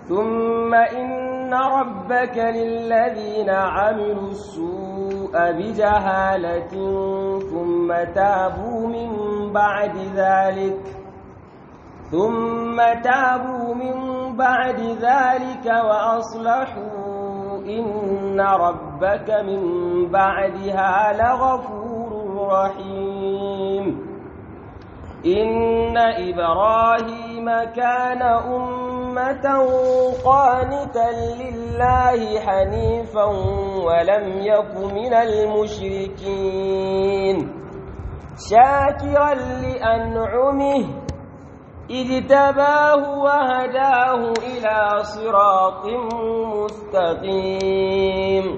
ثم إن ربك للذين عملوا السوء بجهالة ثم تابوا من بعد ذلك ثم تابوا من بعد ذلك وأصلحوا إن ربك من بعدها لغفور رحيم إن إبراهيم كان أمة قانتا لله حنيفا ولم يك من المشركين شاكرا لأنعمه اجتباه وهداه إلى صراط مستقيم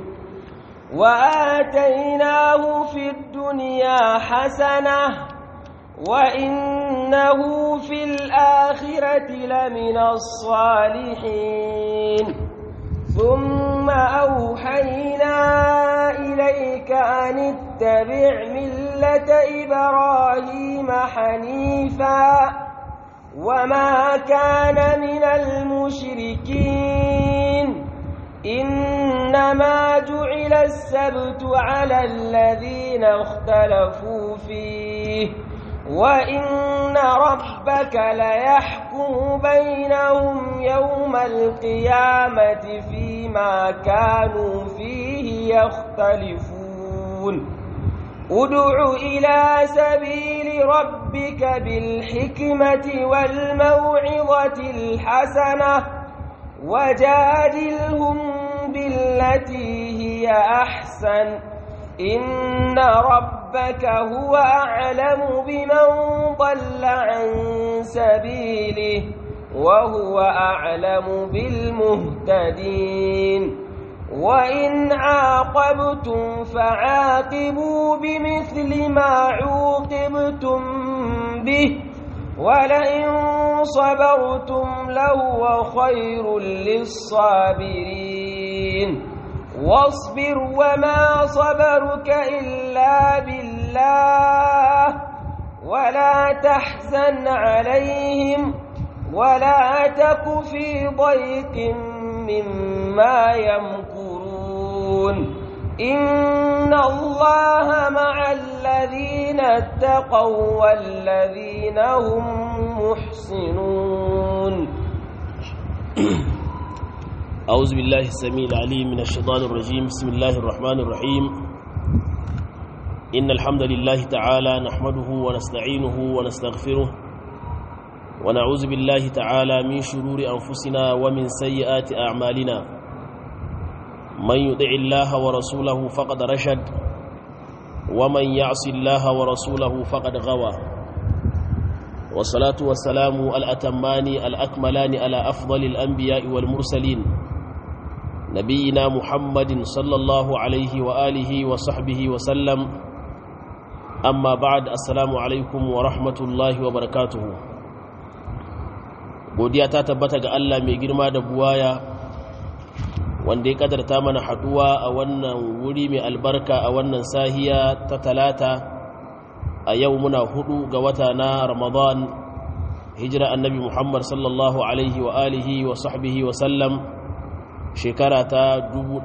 وآتيناه في الدنيا حسنة وإنه في الآخرة لمن الصالحين ثم أوحينا إليك أن اتبع ملة إبراهيم حنيفاً وما كان من المشركين إنما جعل السبت على الذين اختلفوا فيه وإن ربك ليحكم بينهم يوم القيامة فيما كانوا فيه يختلفون ادع إلى سبيل ربك بالحكمة والموعظة الحسنة وجادلهم بالتي هي أحسن إن ربك هو أعلم بمن ضل عن سبيله وهو أعلم بالمهتدين وإن عاقبتم فعاقبوا بمثل ما عوقبتم به ولئن صبرتم لهو خير للصابرين واصبر وما صبرك إلا بالله ولا تحزن عليهم ولا تك في ضيق مما يمكرون إن الله مع الذين اتقوا والذين هم محسنون أعوذ بالله السميع العليم من الشيطان الرجيم بسم الله الرحمن الرحيم إن الحمد لله تعالى نحمده ونستعينه ونستغفره ونعوذ بالله تعالى من شرور أنفسنا ومن سيئات أعمالنا من يطع الله ورسوله فقد رشد ومن يعص الله ورسوله فقد غوى والصلاة والسلام الأتمان الأكملان على أفضل الأنبياء والمرسلين نبينا محمد صلى الله عليه وآله وصحبه وسلم أما بعد السلام عليكم ورحمة الله وبركاته godiya ta tabbata ga Allah mai girma da buwaya wanda ya kadarta mana haduwa a wannan wuri mai albarka a wannan sahiya ta talata a yau muna hudu ga wata na ramadan hijira annabi muhammad sallallahu alaihi wa alihi wa sahbihi wa sallam shekara ta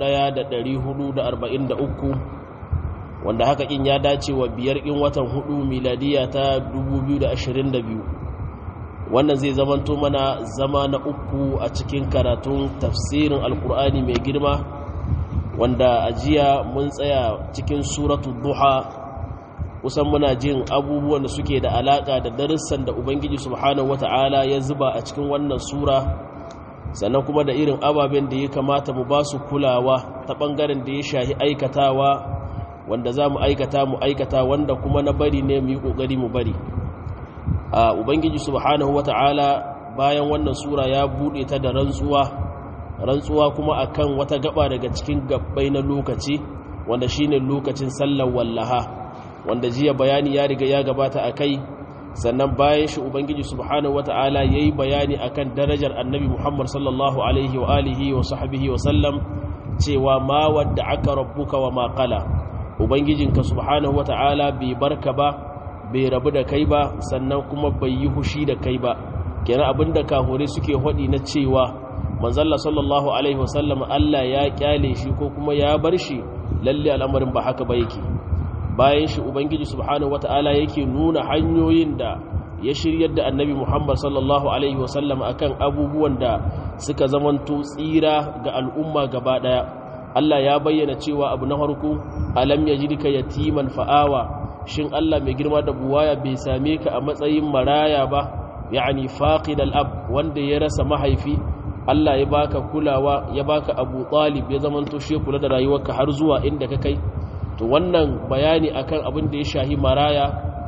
1443 wanda haka in ya dace wa biyar in watan hudu miladiya ta 2022 wannan zai zamanto mana zama na uku a cikin karatun tafsirin alkur'ani mai girma wanda a jiya mun tsaya cikin suratu duha kusan muna jin abubuwan da suke da alaka da darussan da ubangiji subhanahu wata'ala ya zuba a cikin wannan sura sannan kuma da irin ababen da ya kamata mu ba su kulawa ta ɓangaren da ya shahi aikatawa wanda za mu aikata mu aikata wanda kuma na bari ne mu yi ƙoƙari mu bari a ubangiji subhanahu wata'ala bayan wannan sura ya buɗe ta da rantsuwa rantsuwa kuma akan wata gaba daga cikin gabbai na lokaci wanda shine lokacin sallar wallaha wanda jiya bayani ya riga ya gabata a kai sannan bayan shi ubangiji subhanahu wata'ala yayi bayani akan darajar annabi Muhammad sallallahu alaihi wa alihi wa sahbihi wa sallam cewa ma wadda aka rabbuka wa ma qala ubangijinka subhanahu wata'ala bai barka ba bai rabu da kai ba sannan kuma bai yi hushi da kai ba kenan abinda kahure suke hodi na cewa manzalla sallallahu alaihi wasallam Allah ya kyale shi ko kuma ya bar shi lalle al'amarin ba haka ba yake bayan shi ubangiji subhanahu wata'ala yake nuna hanyoyin da ya shiryar da annabi muhammad sallallahu alaihi wasallam akan abubuwan da suka zamanto tsira ga al'umma gaba daya Allah ya bayyana cewa abu na farko alam yajidka yatiman fa'awa shin Allah mai girma da buwaya bai same ka a matsayin maraya ba yani faqid al-ab wanda ya rasa mahaifi Allah ya baka kulawa ya baka Abu Talib ya zamanto shi kula da rayuwarka har zuwa inda ka kai to wannan bayani akan abin da ya shahi maraya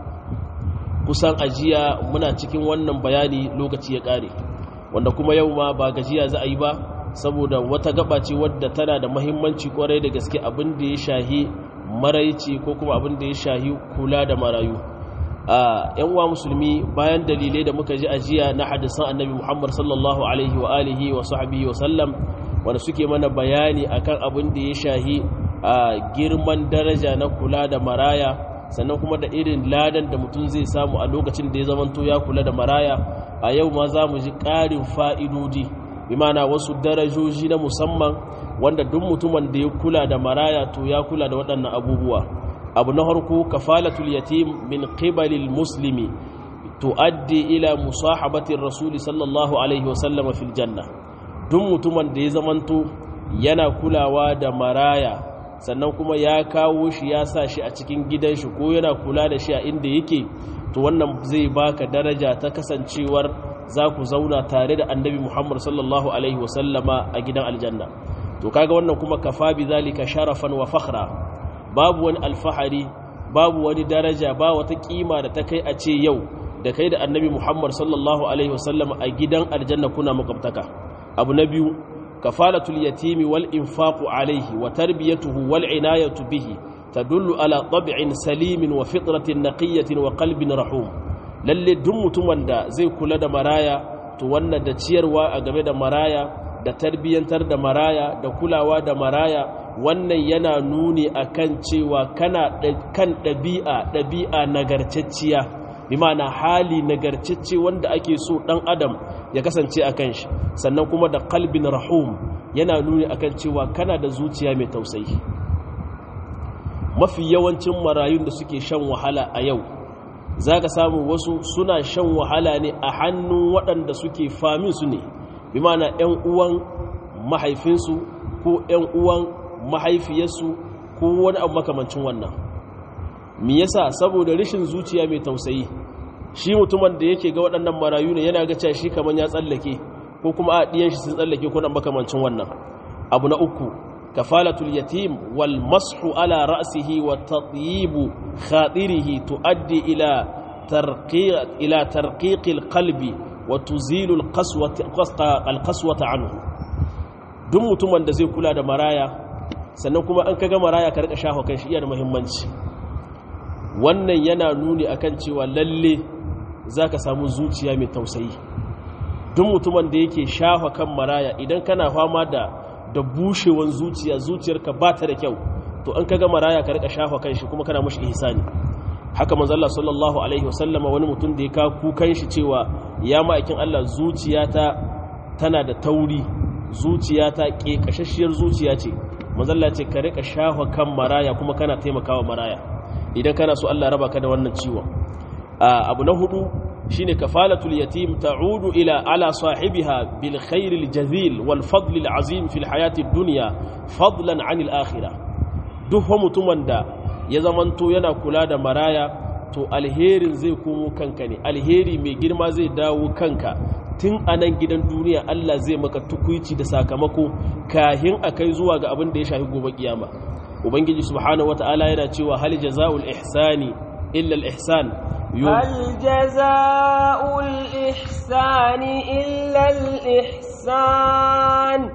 kusan ajiya muna cikin wannan bayani lokaci ya kare wanda kuma yau ma ba gajiya za a yi ba saboda wata gaba ce wadda tana da mahimmanci kwarai da gaske abin da ya shahi maraici ko kuma abin da ya shahi kula da marayu a yan uwa musulmi bayan dalilai da muka ji ajiya na hadisan annabi muhammad sallallahu alaihi wa alihi wa sahbihi wa sallam wanda suke mana bayani akan abin da ya shahi a girman daraja na kula da maraya sannan kuma da irin ladan da mutum zai samu a lokacin da ya zamanto ya kula da maraya a yau ma za mu ji ƙarin fa'idodi bi mana wasu darajoji na musamman wanda duk mutumin da ya kula da maraya to ya kula da waɗannan abubuwa abu na harko kafalatul yatim min qibalil muslimi tuaddi ila musahabatir rasuli sallallahu alaihi wasallama fil janna duk mutumin da ya zamanto yana kulawa da maraya sannan kuma ya kawo shi ya sa shi a cikin gidan shi ko yana kula da shi a inda yake to wannan zai baka daraja ta kasancewar za ku zauna tare da annabi muhammad sallallahu alaihi wasallama a gidan aljanna to kaga wannan kuma kafa bi zalika sharafan wa fakhra babu wani alfahari babu wani daraja ba wata kima da ta kai a ce yau da kai da annabi muhammad sallallahu alaihi wasallama a gidan aljanna kuna makwabtaka abu na biyu kafalatul yatimi wal infaqu alaihi wa tarbiyatuhu wal inayatu bihi tadullu ala tab'in salimin wa fitratin naqiyatin wa qalbin rahum lalle duk mutumin da zai kula da maraya to wannan da ciyarwa a game da maraya da tarbiyyantar da maraya da kulawa da maraya wannan yana nuni akan cewa kana kan ɗabi'a ɗabi'a nagarcacciya bi ma'ana hali nagarcacce wanda ake so ɗan adam ya kasance a kan shi sannan kuma da kalbin rahum yana nuni akan cewa kana da zuciya mai tausayi mafi yawancin marayun da suke shan wahala a yau za ka samu wasu suna shan wahala ne a hannun waɗanda suke famin su ne bi mana 'yan uwan mahaifinsu ko 'yan uwan mahaifiyarsu ko wani abu makamancin wannan me yasa saboda rashin zuciya mai tausayi shi mutumin da yake ga waɗannan marayu ne yana ga shi kamar ya tsallake ko kuma a ɗiyan shi sun tsallake ko nan makamancin wannan abu na uku kafalatul yatim wal mashu ala ra'sihi wa tatyibu khadirihi tuaddi ila tarqiq ila tarqiq al qalbi wa tuzilu al qaswata al qaswata anhu duk mutumin da zai kula da maraya sannan kuma an kaga maraya ka rika shafa kan shi iya da muhimmanci wannan yana nuni akan cewa lalle zaka samu zuciya mai tausayi duk mutumin da yake shafa kan maraya idan kana fama da da bushewan zuciya zuciyarka ba ta da kyau to an kaga maraya ka rika shafa kan shi kuma kana mushi ihsani haka manzo Allah sallallahu alaihi wasallama wani mutum da ya ka kukan shi cewa ya ma'aikin Allah zuciyata tana da tauri zuciyata kekashashiyar zuciya ce manzo Allah ce ka rika shafa kan maraya kuma kana taimakawa maraya idan kana so Allah raba ka da wannan ciwon abu na hudu shine kafalatul yatim ta'udu ila ala sahibiha bil khairil jazil wal fadl al azim fil hayati dunya fadlan anil akhirah duk mutumin da ya zamanto yana kula da maraya to alherin zai komo kanka ne alheri mai girma zai dawo kanka tun a nan gidan duniya Allah zai maka tukuici da sakamako kahin akai zuwa ga abin da ya shafi gobe kiyama ubangiji subhanahu wata'ala yana cewa hal jazaa'ul ihsani illa al ihsan هل جزاء الإحسان إلا الإحسان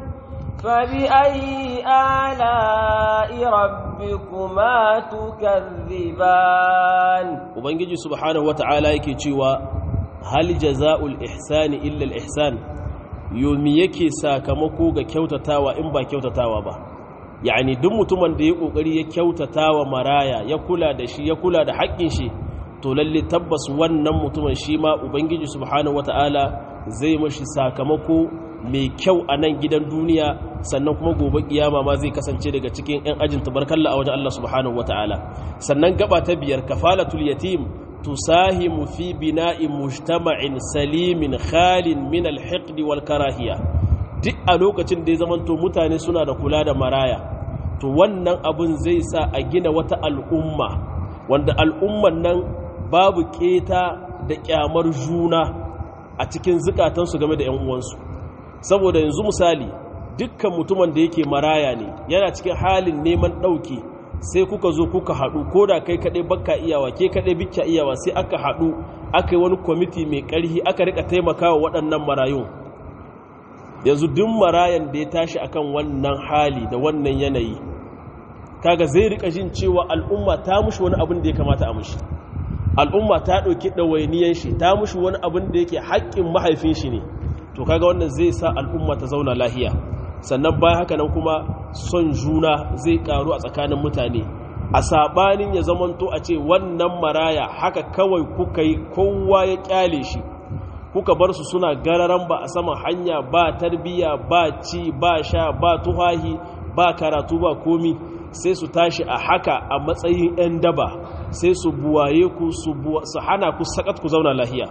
فبأي آلاء ربكما تكذبان وبنجي سبحانه وتعالى yake cewa hal jazaa'ul ihsani illa al ihsan yomi yake sakamako ga kyautatawa in ba kyautatawa ba yani duk mutumin da ya kokari ya kyautatawa maraya ya kula da shi ya kula da haƙƙin shi to lalle tabbas wannan mutumin shi ma ubangiji subhanahu wata'ala zai mashi sakamako mai kyau a nan gidan duniya sannan kuma gobe kiyama ma zai kasance daga cikin 'yan ajin tabarkalla a wajen Allah subhanahu wata'ala sannan gaba ta biyar kafalatul yatim tusahimu fi bina'i mujtama'in salimin khalin min alhiqd wal karahiya duk a lokacin da ya zamanto mutane suna da kula da maraya to wannan abun zai sa a gina wata al'umma wanda al'umman nan babu keta da kyamar juna a cikin zukatansu game da 'yan uwansu saboda yanzu misali dukkan mutumin da yake maraya ne yana cikin halin neman ɗauki sai kuka zo kuka haɗu ko da kai kaɗai baka iyawa ke kaɗai bikka iyawa sai aka haɗu aka yi wani kwamiti mai ƙarfi aka rika taimakawa waɗannan marayun yanzu duk marayan da ya tashi akan wannan hali da wannan yanayi kaga zai rika jin cewa al'umma ta mushi wani abin da ya kamata a mushi al'umma ta ɗauki ɗawainiyan shi ta mushi wani abin da yake haƙƙin mahaifin shi ne to kaga wannan zai sa al'umma ta zauna lahiya sannan bayan haka nan kuma son juna zai karu a tsakanin mutane a sabanin ya zamanto a ce wannan maraya haka kawai kuka yi kowa ya kyale shi kuka bar su suna gararan ba a saman hanya ba tarbiya ba ci ba sha ba tuhahi ba karatu ba komi sai su tashi a haka a matsayin 'yan daba sai su buwaye ku su hana ku sakat ku zauna lahiya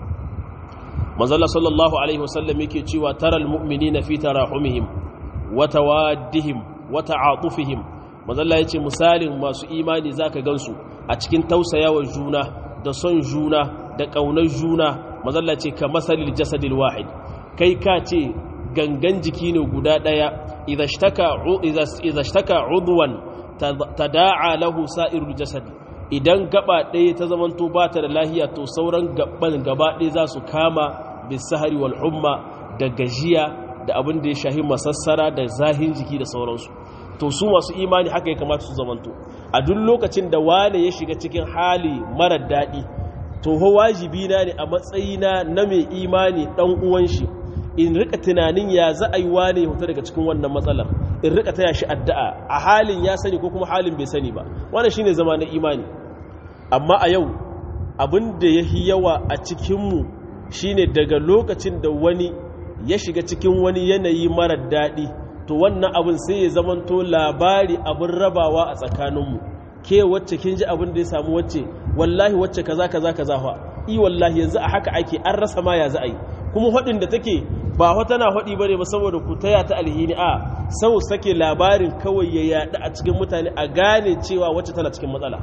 manzala sallallahu alaihi wasallam yake cewa taral mu'minina fi tarahumihim wa tawaddihim wa ta'atufihim manzala yace misalin masu imani zaka gansu a cikin tausayawar juna da son juna da kaunar juna manzala ce ka masalil jasadil wahid kai ka ce gangan jiki ne guda daya idza ishtaka idza ishtaka udwan tada'a lahu sa'irul jasad idan gaba ɗaya ta zamanto ba ta da lahiya to sauran gaban gaba ɗaya za su kama bisahari wal humma da gajiya da abin da ya shahi masassara da zahin jiki da sauransu to su masu imani haka ya kamata su zamanto a duk lokacin da wane ya shiga cikin hali marar daɗi to ho wajibi na ne a matsayina na mai imani ɗan uwan shi in rika tunanin ya za a yi wane ya daga cikin wannan matsalar in rika taya shi addu'a a halin ya sani ko kuma halin bai sani ba wannan shine zama na imani amma a yau abin da ya yawa a cikinmu shine daga lokacin da wani ya shiga cikin wani yanayi marar daɗi to wannan abin sai ya zamanto labari abin rabawa a tsakaninmu ke wacce kin ji abin da ya samu wacce wallahi wacce kaza kaza kaza fa i wallahi yanzu a haka ake an rasa ma ya za a yi kuma haɗin da take ba wata na haɗi bane ba saboda ku taya ta alhini a sau sake labarin kawai ya yaɗu a cikin mutane a gane cewa wacce tana cikin matsala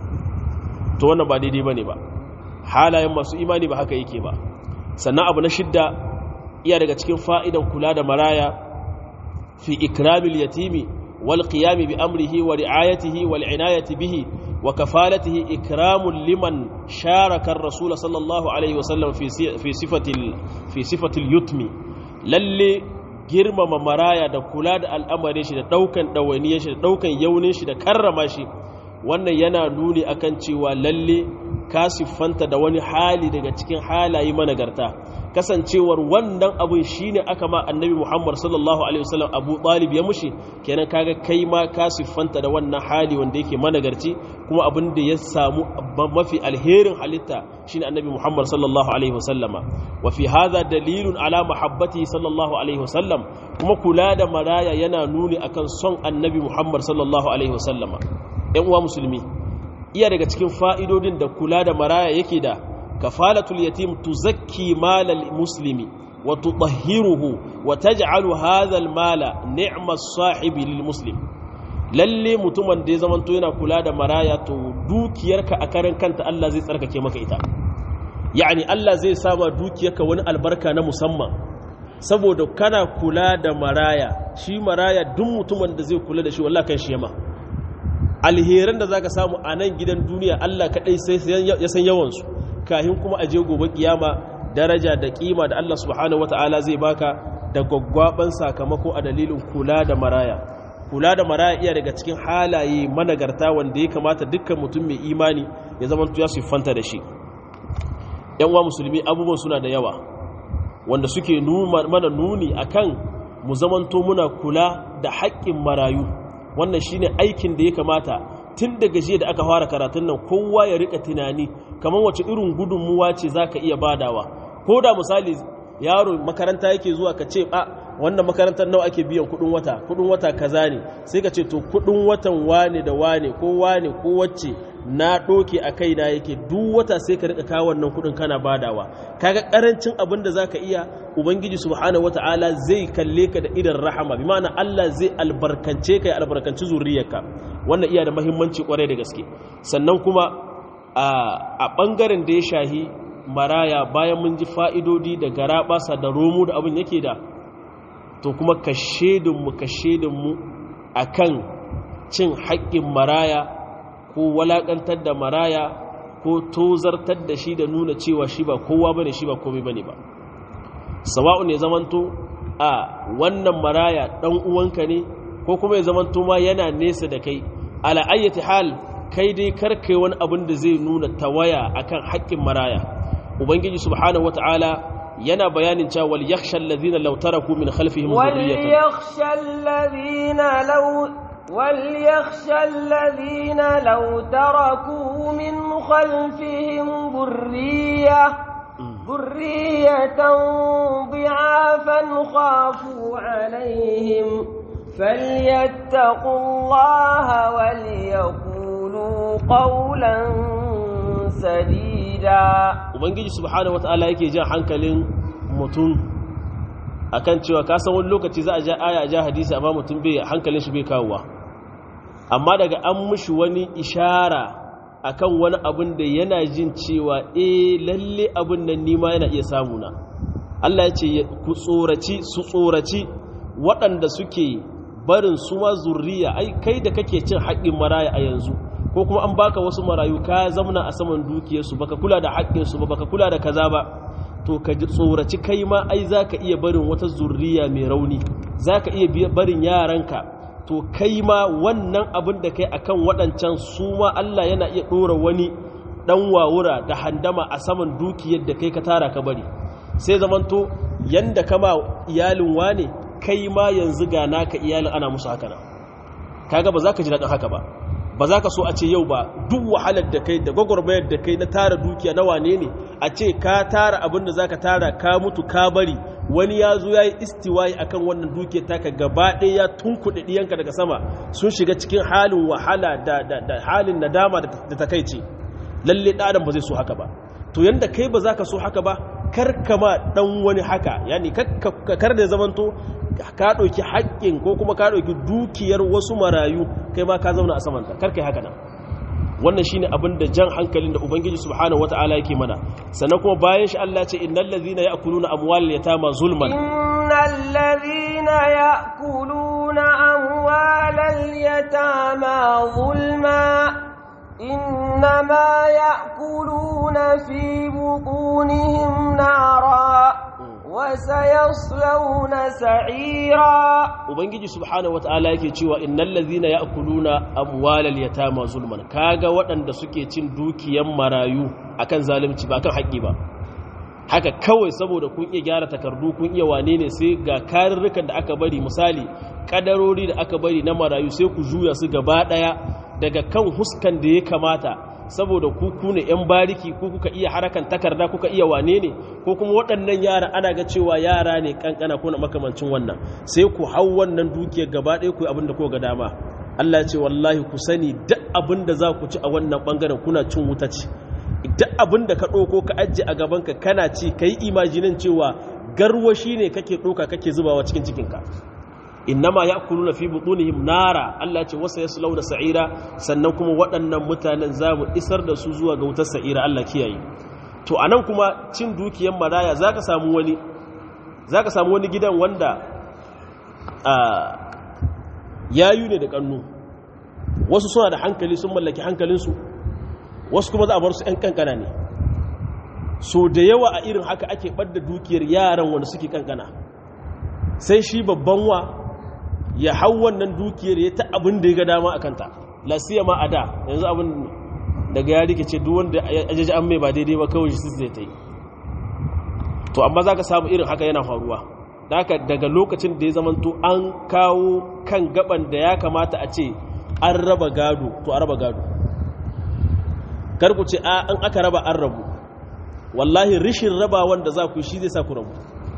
to wannan ba daidai bane ba halayen masu imani ba haka yake ba sannan abu na shidda iya daga cikin fa'idan kula da maraya fi ikramil yatimi wal qiyami bi amrihi wa ri'ayatihi wal inayati bihi wa kafalatihi ikramun liman sharaka ar-rasul sallallahu alaihi wasallam fi fi sifatil fi sifatil yutmi lalle girmama maraya da kula da al'amarin shi da daukan dawaniyar shi da daukan yaunin shi da karrama shi wannan yana nuni akan cewa lalle ka siffanta da wani hali daga cikin halaye managarta kasancewar wannan abin shine aka ma annabi Muhammad sallallahu alaihi wasallam Abu Talib ya mushi kenan kaga kai ma ka siffanta da wannan hali wanda yake managarci kuma abin da ya samu mafi alherin halitta shine annabi Muhammad sallallahu alaihi wasallama wa fi hadha dalilun ala mahabbati sallallahu alaihi wasallam kuma kula da maraya yana nuni akan son annabi Muhammad sallallahu alaihi wasallama ‘yan uwa musulmi iya daga cikin fa'idodin da kula da maraya yake da kafalatul yatim tuzakki malal muslimi wa tutahhiruhu wa taj'alu hadha mala ni'mas sahibi lil muslim lalle mutumin da ya zamanto yana kula da maraya to dukiyarka a karan kanta Allah zai tsarkake maka ita yani Allah zai sama dukiyarka wani albarka na musamman saboda kana kula da maraya shi maraya duk mutumin da zai kula da shi wallahi kan shi yama alheran da zaka samu a nan gidan duniya Allah kadai sai ya san yawansu kahin kuma aje gobe kiyama daraja da kima da Allah subhanahu wataala zai baka da gwaggwaban sakamako a dalilin kula da maraya kula da maraya iya daga cikin halaye managarta wanda ya kamata dukkan mutum mai imani ya zama ya siffanta da shi yan uwa musulmi abubuwan suna da yawa wanda suke mana nuni akan mu zamanto muna kula da haƙƙin marayu wannan shine aikin da ya kamata tun daga jiya da aka fara karatun nan kowa ya rika tunani kamar wace irin gudunmuwa ce zaka iya badawa ko da misali yaro makaranta yake zuwa ka ce a wannan makarantar nawa ake biyan kudin wata kudin wata kaza ne sai ka ce to kudin watan wane da wane ko wane ko wacce na doke a kaina yake duk wata sai ka rika kawo wannan kudin kana badawa kaga karancin abin da zaka iya ubangiji subhanahu wataala zai kalle ka da idan rahama bi ma'ana Allah zai albarkance ka ya albarkanci zuriyarka wannan iya da muhimmanci kwarai da gaske sannan kuma a bangaren da ya shahi maraya bayan mun ji fa'idodi da garaɓasa da romo da abin yake da to kuma ka shedinmu ka shedinmu a kan cin haƙƙin maraya ko walaƙantar da maraya ko tozartar da shi da nuna cewa shi ba kowa bane shi ba komai bane ba sawa'u ne zamanto a wannan maraya ɗan uwanka ne ko kuma ya zamanto ma yana nesa da kai ala ayyati hal kai dai karkai wani abin da zai nuna tawaya akan haƙƙin maraya ubangiji subhanahu wataala yana bayanin cewa wal yakhsha alladhina law taraku min khalfihim dhurriyatan wal yakhsha alladhina law wal yakhsha alladhina law taraku min khalfihim dhurriyyah ذرية ضعافا خافوا عليهم فليتقوا الله وليقولوا قولا sadida ubangiji subhanahu wataala yake jan hankalin mutum akan cewa ka san wani lokaci za a ja aya a ja hadisi amma mutum bai hankalin shi bai kawowa amma daga an mushi wani ishara akan wani abin da yana jin cewa eh lalle abin nan nima yana iya samu na Allah ya ce ku tsoraci su tsoraci waɗanda suke barin su ma zurriya ai kai da kake cin haƙƙin maraya a yanzu ko kuma an baka wasu marayu ka zamna a saman dukiyarsu baka kula da haƙƙinsu ba baka kula da kaza ba to ka ji tsoraci kai ma ai zaka iya barin wata zurriya mai rauni zaka iya barin yaranka to kai ma wannan abin da kai akan waɗancan su ma Allah yana iya ɗora wani ɗan wawura da handama a saman dukiyar da kai ka tara ka bari sai zamanto yanda kama iyalin wane kai ma yanzu ga naka iyalin ana musu haka nan kaga ba za ka ji daɗin haka ba ba za ka so a ce yau ba duk wahalar da kai da gwagwarmayar da kai na tara dukiya na wane ne a ce ka tara abin da za ka tara ka mutu ka bari wani ya zo ya yi istiwayi akan wannan dukiyar taka gaba ɗaya ya tunkuɗe ɗiyanka daga sama sun shiga cikin halin wahala da, da, halin nadama da takaici lalle ɗadan ba zai so haka ba to yanda kai ba za ka so haka ba kar kama ɗan wani haka yani kar da zamanto ka ɗauki haƙƙin ko kuma ka ɗauki dukiyar wasu marayu kai ma ka zauna a samanta kar kai haka nan wannan shine abin da jan hankalin da ubangiji subhanahu wata'ala yake mana sannan kuma bayan shi Allah ce innal ladhina ya'kuluna amwal yatama zulman innal ladhina ya'kuluna amwal yatama zulma innama ya'kuluna fi butunihim nara وسيصلون سعيرا ubangiji subhanahu wataala yake cewa innal ladhina ya'kuluna amwalal yatama zulman kaga waɗanda suke cin dukiyan marayu akan zalunci ba kan haƙi ba haka kawai saboda kun iya gyara takardu kun iya wane ne sai ga karurrukan da aka bari misali kadarori da aka bari na marayu sai ku juya su gaba daya daga kan huskan da ya kamata saboda ku ku ne yan bariki ko kuka iya harakan takarda kuka iya wane ne ko kuma waɗannan yara ana ga cewa yara ne kankana ko na makamancin wannan sai ku hau wannan dukiyar gaba ɗaya ku abin da ko ga dama Allah ya ce wallahi ku sani duk abin da za ku ci a wannan bangaren kuna cin wuta ce duk abin da ka ɗauko ka ajiye a gabanka kana ci ka yi imajinin cewa garwashi ne kake ɗauka kake zubawa cikin cikinka innama ya kuluna fi butunihim nara Allah ce wasa yaslau da sa'ira sannan kuma waɗannan mutanen za mu isar da su zuwa ga wutar sa'ira Allah kiyaye to anan kuma cin dukiyar maraya zaka samu wani zaka samu wani gidan wanda a yayu ne da kannu wasu suna da hankali sun mallaki hankalinsu wasu kuma za a bar su 'yan kankana ne so da yawa a irin haka ake ɓadda dukiyar yaran wanda suke kankana sai shi babban wa ya hau wannan dukiyar ya ta abin da ya ga dama a kanta lasiya ma a da yanzu abin daga ya rikice duk wanda ajaji an mai ba daidai ba kawai shi zai ta yi to amma za ka samu irin haka yana faruwa haka daga lokacin da ya zamanto an kawo kan gaban da ya kamata a ce an raba gado to a raba gado karku ce an aka raba an rabu wallahi rishin raba wanda za ku shi zai sa ku rabu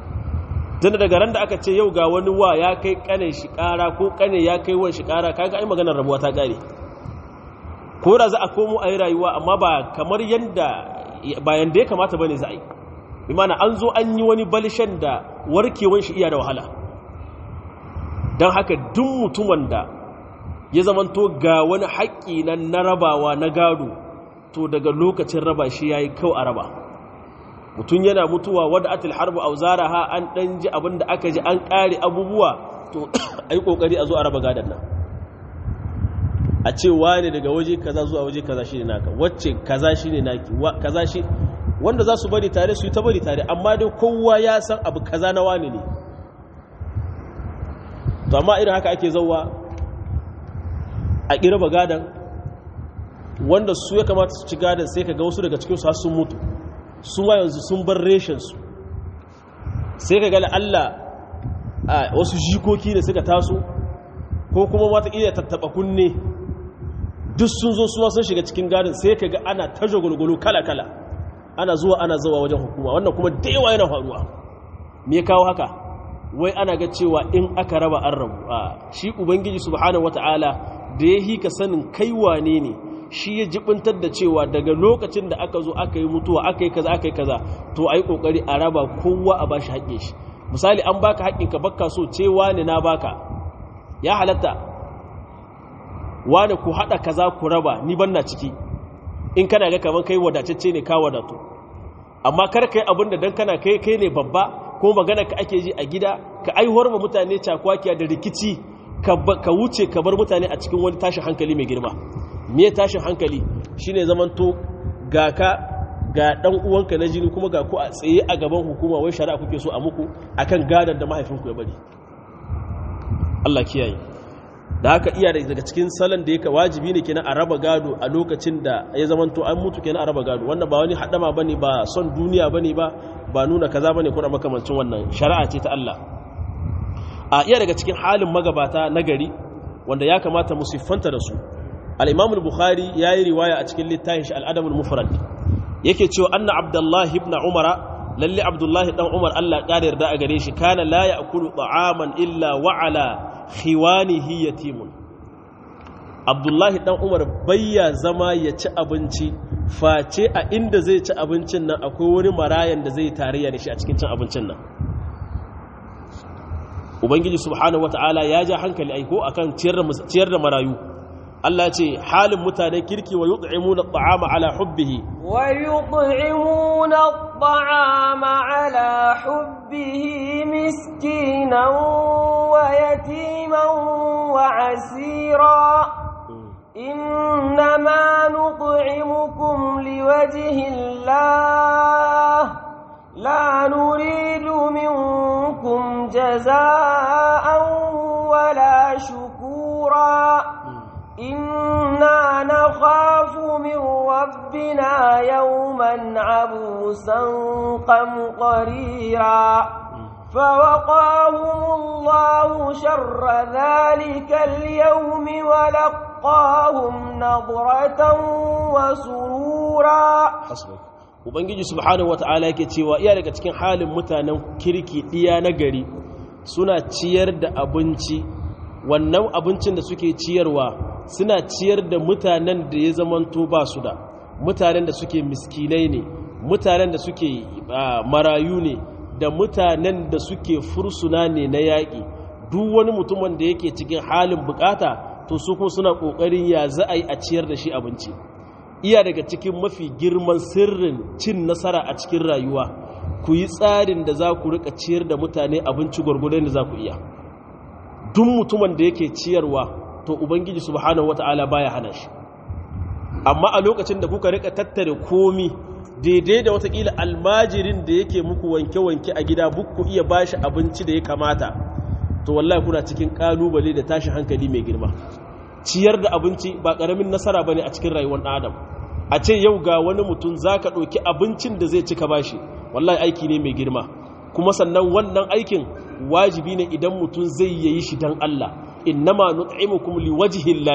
tunda daga ran da aka ce yau ga wani wa ya kai kane shi kara ko kane ya kai wan shi kara kaga ai maganar rabuwa ta kare ko da za a komo a yi rayuwa amma ba kamar yanda ba yanda ya kamata bane za a yi bi mana an zo an yi wani balishan da warkewan shi iya da wahala don haka duk mutumin da ya zamanto ga wani haƙƙi na rabawa na gado to daga lokacin raba shi ya yi kau a raba mutum yana mutuwa wadda atil harbu auzara ha an ɗan ji abin da aka ji an ƙare abubuwa to a yi ƙoƙari a zo a raba gadon nan a ce wane daga waje kaza zuwa waje kaza shi ne naka wacce kaza shi ne naki kaza shi wanda za su bari tare su yi ta bari tare amma dai kowa ya san abu kaza na wane ne to amma irin haka ake zauwa a ƙirba gadon wanda su ya kamata su ci gadon sai ka ga wasu daga cikinsu har sun mutu su ma yanzu sun bar reshensu sai ka gani Allah a wasu jikoki da suka taso ko kuma wata iya tattaba kunne duk sun zo suwa sun shiga cikin gadon sai ka ga ana ta jagulgulu kala-kala ana zuwa ana zuwa wajen hukuma wannan kuma da yawa yana faruwa me kawo haka wai ana ga cewa in aka raba an rabu a shi ubangiji subhanahu wata'ala da ya hika sanin kai wane ne shi ya jibintar da cewa daga lokacin da aka zo aka yi mutuwa aka yi kaza aka yi kaza to a yi kokari a raba kowa a bashi haƙƙin shi misali an baka haƙƙin ka bakka so ce wane na baka ya halatta wane ku haɗa kaza ku raba ni ban na ciki in kana ga kamar kai wadatacce ne ka wadatu amma kar kai abin da dan kana kai kai ne babba ko magana ka ake ji a gida ka aihuwar ma mutane cakwakiya da rikici ka wuce ka bar mutane a cikin wani tashin hankali mai girma me tashin hankali shine zamanto ga ka ga dan uwanka na jini kuma ga ku a tsaye a gaban hukuma wai shari'a kuke so a muku akan gadar da mahaifinku ya bari Allah kiyaye da haka iya daga cikin salon da yake wajibi ne kenan a raba gado a lokacin da ya zamanto an mutu kenan a raba gado wannan ba wani hadama bane ba son duniya bane ba ba nuna kaza bane ko da makamancin wannan shari'a ce ta Allah a iya daga cikin halin magabata na gari wanda ya kamata mu siffanta da su al-Imam al-Bukhari yayi riwaya a cikin littafin shi al-Adab al-Mufrad yake cewa anna Abdullah ibn Umar lalle Abdullah dan Umar Allah ƙara yarda a gare shi kana la ya'kulu ta'aman illa wa ala khiwanihi yatimun abdullahi dan umar bayya zama ya ci abinci face a inda zai ci abincin nan akwai wani marayan da zai tarayya da shi a cikin cin abincin nan ubangiji subhanahu wata'ala ya ja hankali aiko akan ciyar da marayu Allah ce halin mutane kirki wa yut'imuna at'ama ala hubbihi wa yut'imuna at'ama ala hubbihi miskinan wa yatiman wa asira إنما نطعمكم لوجه الله لا نريد منكم جزاء ولا شكورا إنا نخاف من ربنا يوما عبوسا قمطريرا فوقاهم الله شر ذلك اليوم ولقاهم نضرة وسرورا Ubangiji subhanahu wata'ala yake cewa iya daga cikin halin mutanen kirki iya na gari suna ciyar da abinci wannan abincin da suke ciyarwa suna ciyar da mutanen da ya zamanto ba su da mutanen da suke miskinai ne mutanen da suke marayu ne da mutanen da suke fursuna ne na yaƙi duk wani mutumin da yake cikin halin bukata to su kuma suna ƙoƙarin ya za a yi a ciyar da shi abinci iya daga cikin mafi girman sirrin cin nasara a cikin rayuwa ku yi tsarin da za ku rika ciyar da mutane abinci gwargwadon da za ku iya duk mutumin da yake ciyarwa to ubangiji subhanahu wata'ala baya hana shi amma a lokacin da kuka rika tattare komi daidai da watakila almajirin da yake muku wanke-wanke a gida bukku iya bashi abinci da ya kamata to wallahi kuna cikin kalubale da tashi hankali mai girma ciyar da abinci ba karamin nasara bane a cikin rayuwar ɗan adam a ce yau ga wani mutum zaka ɗauki abincin da zai cika bashi wallahi aiki ne mai girma kuma sannan wannan aikin wajibi ne idan mutum zai yi shi dan Allah innama nut'imukum liwajhillahi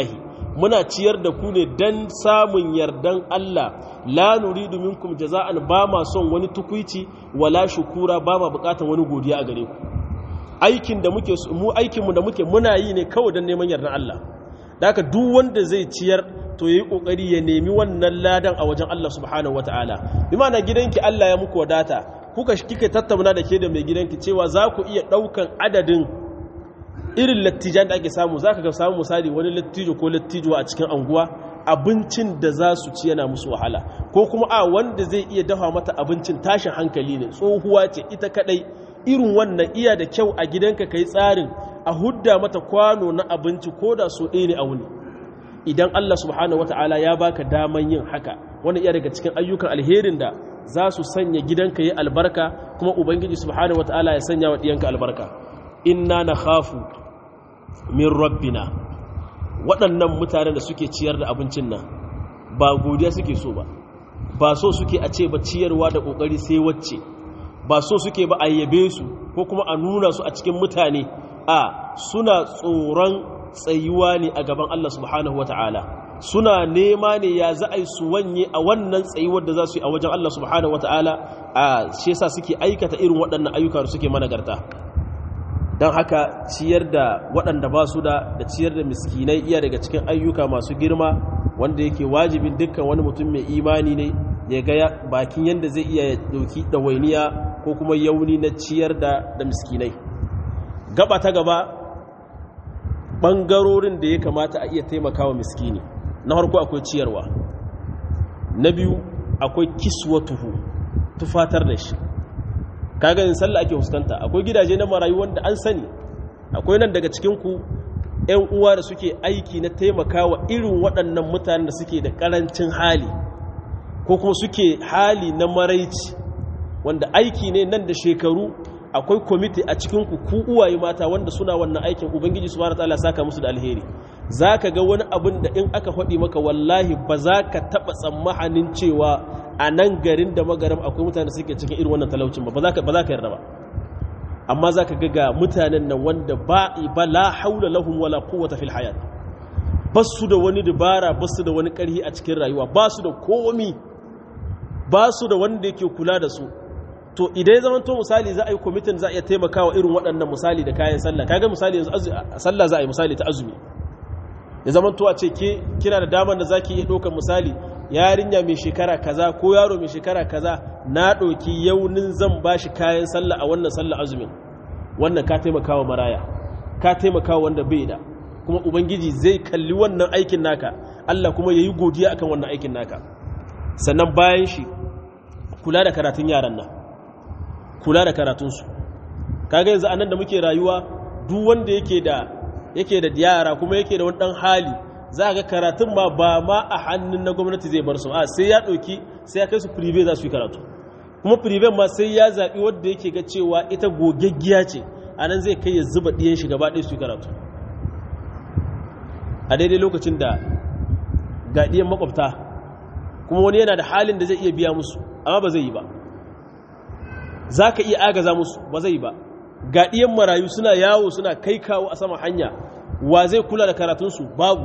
muna ciyar da ku ne dan samun yardan Allah la nuridu minkum jaza'an ba ma son wani tukuici wala shukura ba ma bukatan wani godiya a gare ku aikin da muke mu aikin mu da muke muna yi ne kawai dan neman yardan Allah haka duk wanda zai ciyar to yayi kokari ya nemi wannan ladan a wajen Allah subhanahu wataala bi ma'ana gidanki Allah ya muku wadata kuka kika tattauna da ke da mai gidanki cewa za ku iya daukan adadin irin lattijan da ake samu za ka ga samu misali wani lattijo ko lattijo a cikin anguwa abincin da za su ci yana musu wahala ko kuma a wanda zai iya dafa mata abincin tashin hankali ne tsohuwa ce ita kadai irin wannan iya da kyau a gidanka kai tsarin a hudda mata kwano na abinci ko da so ɗaya ne a wuni idan Allah subhanahu wata'ala ya baka daman yin haka wani iya daga cikin ayyukan alherin da za su sanya gidanka yi albarka kuma ubangiji subhanahu wata'ala ya sanya wa ɗiyanka albarka inna na khafu min rabbina waɗannan mutanen da suke ciyar da abincin nan ba godiya suke so ba ba so suke a ce ba ciyarwa da ƙoƙari sai wacce ba so suke ba a yabe su ko kuma a nuna su a cikin mutane a suna tsoron tsayuwa ne a gaban Allah subhanahu wa ta'ala suna nema ne ya za a yi su wanye a wannan tsayuwar da za su yi a wajen Allah subhanahu wa ta'ala a shi yasa suke aikata irin waɗannan ayyuka da suke managarta don haka ciyar da waɗanda ba su da da ciyar da miskinai iya daga cikin ayyuka masu girma wanda yake wajibin dukkan wani mutum mai imani ne ya ga bakin yadda zai iya dauki ɗawainiya ko kuma yauni na ciyar da da miskinai gaba ta gaba ɓangarorin da ya kamata a iya taimakawa miskini na farko akwai ciyarwa na biyu akwai kiswatuhu tufatar da shi kaga yin sallah ake fuskanta akwai gidaje na marayu wanda an sani akwai nan daga cikin ku ƴan uwa da suke aiki na taimakawa irin waɗannan mutanen da suke da ƙarancin hali ko kuma suke hali na maraici wanda aiki ne nan da shekaru akwai kwamiti a cikin ku ku uwaye mata wanda suna wannan aikin ubangiji subhanahu wataala saka musu da alheri zaka ga wani abin da in aka faɗi maka wallahi ba za ka taɓa tsammanin cewa a nan garin da magaram akwai mutane suke cikin irin wannan talaucin ba ba za ka yarda ba amma za ka ga mutanen nan wanda ba ba la haula lahum wala quwwata fil hayat ba su da wani dabara ba su da wani karhi a cikin rayuwa ba su da komi ba su da wanda yake kula da su to idan ya zamanto misali za a yi kwamitin za a iya taimakawa irin waɗannan misali da kayan sallah kaga misali yanzu sallah za a yi misali ta azumi ya zamanto a ce ke kina da damar da zaki iya ɗaukar misali yarinya mai shekara kaza ko yaro mai shekara kaza na ɗauki yaunin zan ba shi kayan sallah a wannan sallah azumin wannan ka taimaka wa maraya ka taimaka wa wanda bai da kuma ubangiji zai kalli wannan aikin naka Allah kuma ya yi godiya akan wannan aikin naka sannan bayan shi kula da karatun yaran nan kula da karatunsu kaga yanzu anan da muke rayuwa duk wanda yake da yake da yara kuma yake da wani dan hali za ga karatun ma ba ma a hannun na gwamnati zai bar su a sai ya ɗauki sai ya kai su prive za su yi karatu kuma prive ma sai ya zaɓi wadda yake ga cewa ita gogaggiya ce a nan zai kai ya zuba ɗiyan shi gaba ɗaya su yi karatu a daidai lokacin da ga ɗiyan makwabta kuma wani yana da halin da zai iya biya musu amma ba zai yi ba za ka iya agaza musu ba zai yi ba ga ɗiyan marayu suna yawo suna kai kawo a sama hanya wa zai kula da karatunsu babu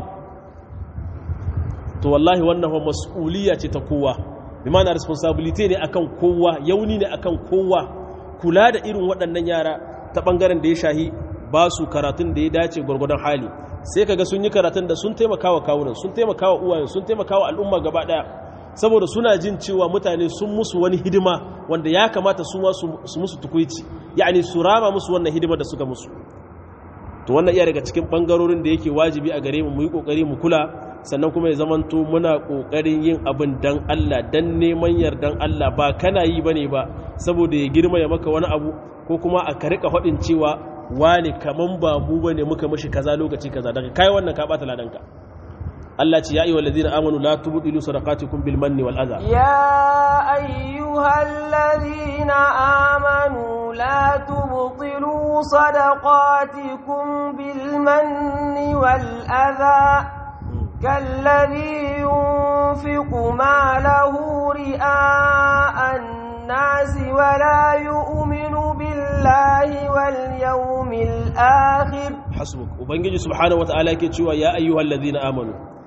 to wallahi wannan fa mas'uliyya ce ta kowa bi ma'ana responsibility ne akan kowa yauni ne akan kowa kula da irin waɗannan yara ta ɓangaren da ya shahi ba su karatun da ya dace gwargwadon hali sai kaga sun yi karatun da sun taimaka wa kawunan sun taimaka wa uwayen sun taimaka wa al'umma gaba ɗaya saboda suna jin cewa mutane sun musu wani hidima wanda ya kamata su ma su musu tukuici yani su rama musu wannan hidima da suka musu to wannan iya daga cikin bangarorin da yake wajibi a gare mu mu yi kokari mu kula sannan kuma ya zamanto muna kokarin yin abin dan Allah dan neman yardan Allah ba kana yi bane ba saboda ya girma ya maka wani abu ko kuma a ka rika faɗin cewa wani kaman ba mu bane muka mishi kaza lokaci kaza daga kai wannan ka bata ladanka Allah ce ya ayyuhal ladina amanu la tubdilu sadaqatikum bil manni wal adha يا أيها الذين آمنوا لا تبطلوا صدقاتكم بالمن والأذى كالذي ينفق ماله رئاء الناس ولا يؤمن بالله واليوم الآخر hasbuk ubangiji subhanahu wataala yake cewa ya ayyuhal ladina amanu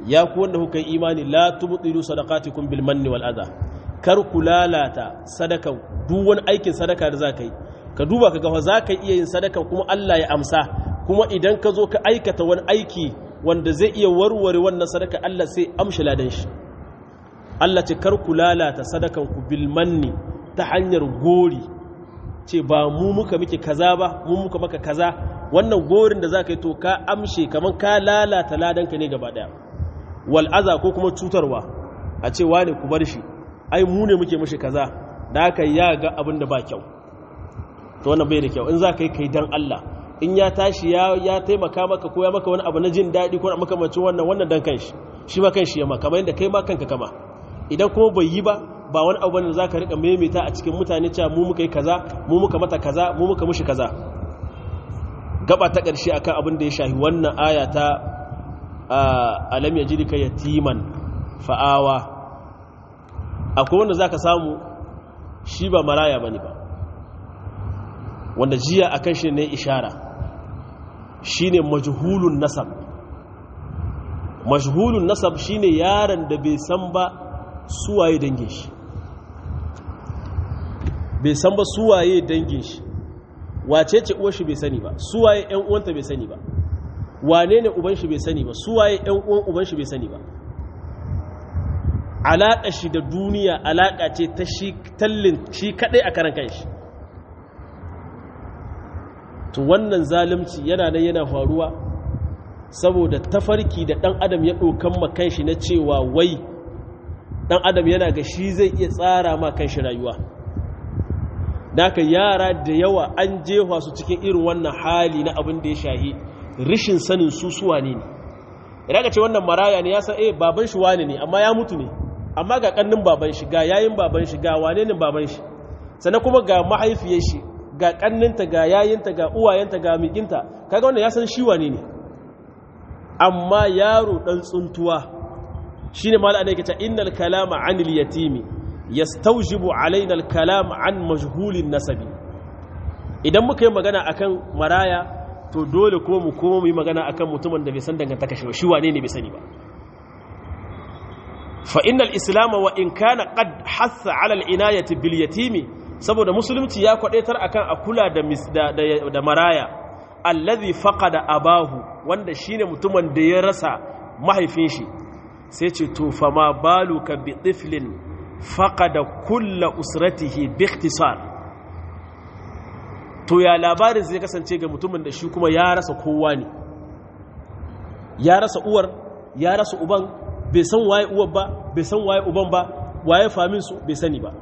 ya ku wanda kuka yi imani la tubtilu sadaqatikum bil manni wal adha kar ku lalata sadaka duk wani aikin sadaka da zaka yi ka duba ka ga za ka iya yin sadaka kuma Allah ya amsa kuma idan ka zo ka aikata wani aiki wanda zai iya warware wannan sadaka Allah sai amshi ladan shi Allah ce kar ku lalata sadakan ku bil manni ta hanyar gori ce ba mu muka miki kaza ba mu muka maka kaza wannan gorin da zaka yi to ka amshe kaman ka lalata ladanka ne gaba daya wal aza ko kuma cutarwa a ce wane ku bar shi ai mu ne muke mishi kaza da haka ya ga abin da ba kyau to wannan bai da kyau in za ka yi kai dan Allah in ya tashi ya ya taimaka maka ko ya maka wani abu na jin daɗi ko makamacin wannan wannan dan kanshi shi ma kanshi ya ma kamar yadda kai ma kanka kama idan kuma bai yi ba ba wani abu ne za ka riƙa maimaita a cikin mutane cewa mu muka yi kaza mu muka mata kaza mu muka mushi kaza gaba ta ƙarshe akan abin da ya shahi wannan aya ta alam yajidika yatiman fa'awa akwai wanda zaka samu shi ba maraya bane ba wanda jiya akan shi ne ishara shine majhulun nasab majhulun nasab shine yaron da bai san ba suwaye dangin shi bai san ba suwaye dangin shi wace ce uwar shi bai sani ba suwaye ƴan uwanta bai sani ba wane ne uban shi bai sani ba suwaye ƴan uwan uban shi bai sani ba alaƙa shi da duniya alaƙa ce ta shi tallin shi kaɗai a karan kanshi to wannan zalimci yana nan yana faruwa saboda tafarki da ɗan adam ya ɗaukan ma kanshi na cewa wai ɗan adam yana ga shi zai iya tsara ma kanshi rayuwa Daka yara da yawa an jefa su cikin irin wannan hali na abin da ya shahi rishin sanin su suwa ne ne idan ka ce wannan maraya ne ya san eh baban shi wane ne amma ya mutu ne amma ga kannin baban shi ga yayin baban shi ga wane ne baban shi sannan kuma ga mahaifiyar shi ga kanninta ga yayinta ga uwayenta ga mikinta kaga wannan ya san shi wane ne amma yaro dan tsuntuwa shine malaka ne kace innal kalama anil yatimi yastawjibu alaina al-kalam an majhulin nasabi idan muka yi magana akan maraya to dole kuma mu koma mu yi magana akan mutumin da bai san dangantaka shi shi wane ne bai sani ba fa innal islam wa in kana qad hassa ala al-inayati bil yatimi saboda musulunci ya kwadaitar akan a kula da da, da maraya allazi faqada abahu wanda shine mutumin da ya rasa mahaifin shi sai ce to fa ma baluka bi tiflin faƙada kulla usratihi biktisar to ya labarin zai kasance ga mutumin da shi kuma ya rasa kowa ne ya rasa uwar ya rasa uban bai san waye uwar ba bai san waye uban ba waye famin su bai sani ba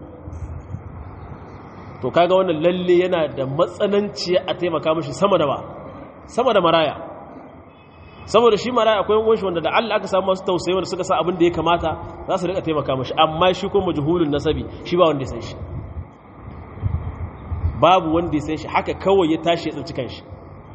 to kaga wannan lalle yana da matsananci a taimaka mashi sama da ba sama da maraya saboda shi maraya akwai yan shi wanda da Allah aka samu masu tausayi wanda suka sa abin da ya kamata za su rika taimaka mashi amma shi kuma majhulun nasabi shi ba wanda ya san shi babu wanda ya san shi haka kawai ya tashi ya tsinci kanshi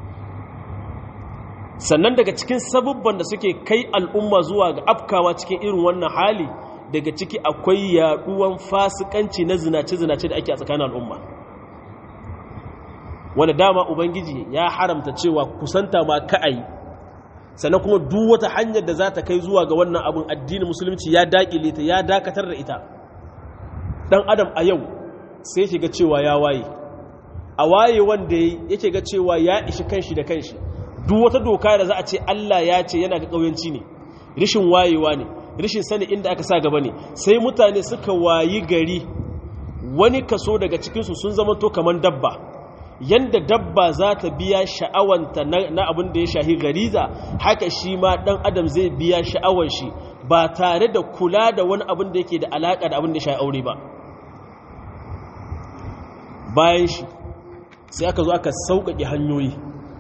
sannan daga cikin sabubban da suke kai al'umma zuwa ga afkawa cikin irin wannan hali daga ciki akwai yaduwan fasikanci na zinace-zinace da ake a tsakanin al'umma wanda dama ubangiji ya haramta cewa kusanta ma ka'ayi sannan kuma duk wata hanyar da za ta kai zuwa ga wannan abin addinin musulunci ya dakile ta ya dakatar da ita dan adam a yau sai shiga cewa ya waye a waye wanda yake ga cewa ya ishi kanshi da kanshi duk wata doka da za a ce Allah ya ce yana ga kauyanci ne rishin wayewa ne rishin sani inda aka sa gaba ne sai mutane suka wayi gari wani kaso daga cikinsu sun zama to kamar dabba yanda dabba za ta biya sha'awanta na abin da ya shahi gariza haka shi ma ɗan adam zai biya sha'awar shi ba tare da kula da wani abin da yake da alaƙa da abin da ya shahi aure ba bayan shi sai aka zo aka sauƙaƙe hanyoyi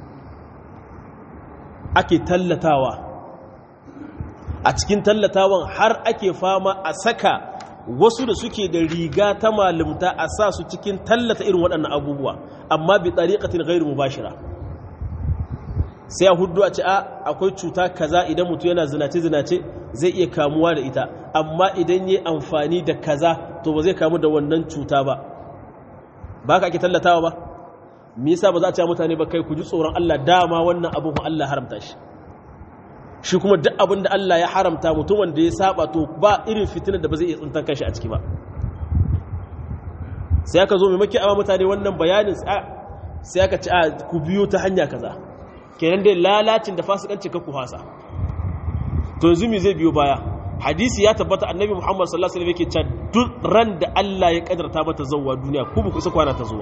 ake tallatawa a cikin tallatawan har ake fama a saka wasu da suke da riga ta malumta a sa su cikin tallata irin waɗannan abubuwa amma bi tsariƙatin gairu mubashira sai a hudu a ce a akwai cuta kaza idan mutu yana zinace-zinace zai iya kamuwa da ita amma idan yi amfani da kaza to ba zai kamu da wannan cuta ba ba ka ake tallatawa ba me yasa ba za a ce mutane ba kai ku ji tsoron Allah dama wannan abin Allah haramta shi shi kuma duk abin da Allah ya haramta mutumin da ya saba to ba irin fitinar da ba zai iya tsintan kanshi a ciki ba sai aka zo mai maki awa mutane wannan bayanin sai aka ci a ku biyo ta hanya kaza kenan dai lalacin da fasikanci ka ku hasa to yanzu me zai biyo baya hadisi ya tabbata annabi muhammad sallallahu alaihi wasallam yake cewa duk ran da Allah ya kadarta mata zuwa duniya ku ba ku isa kwana ta zuwa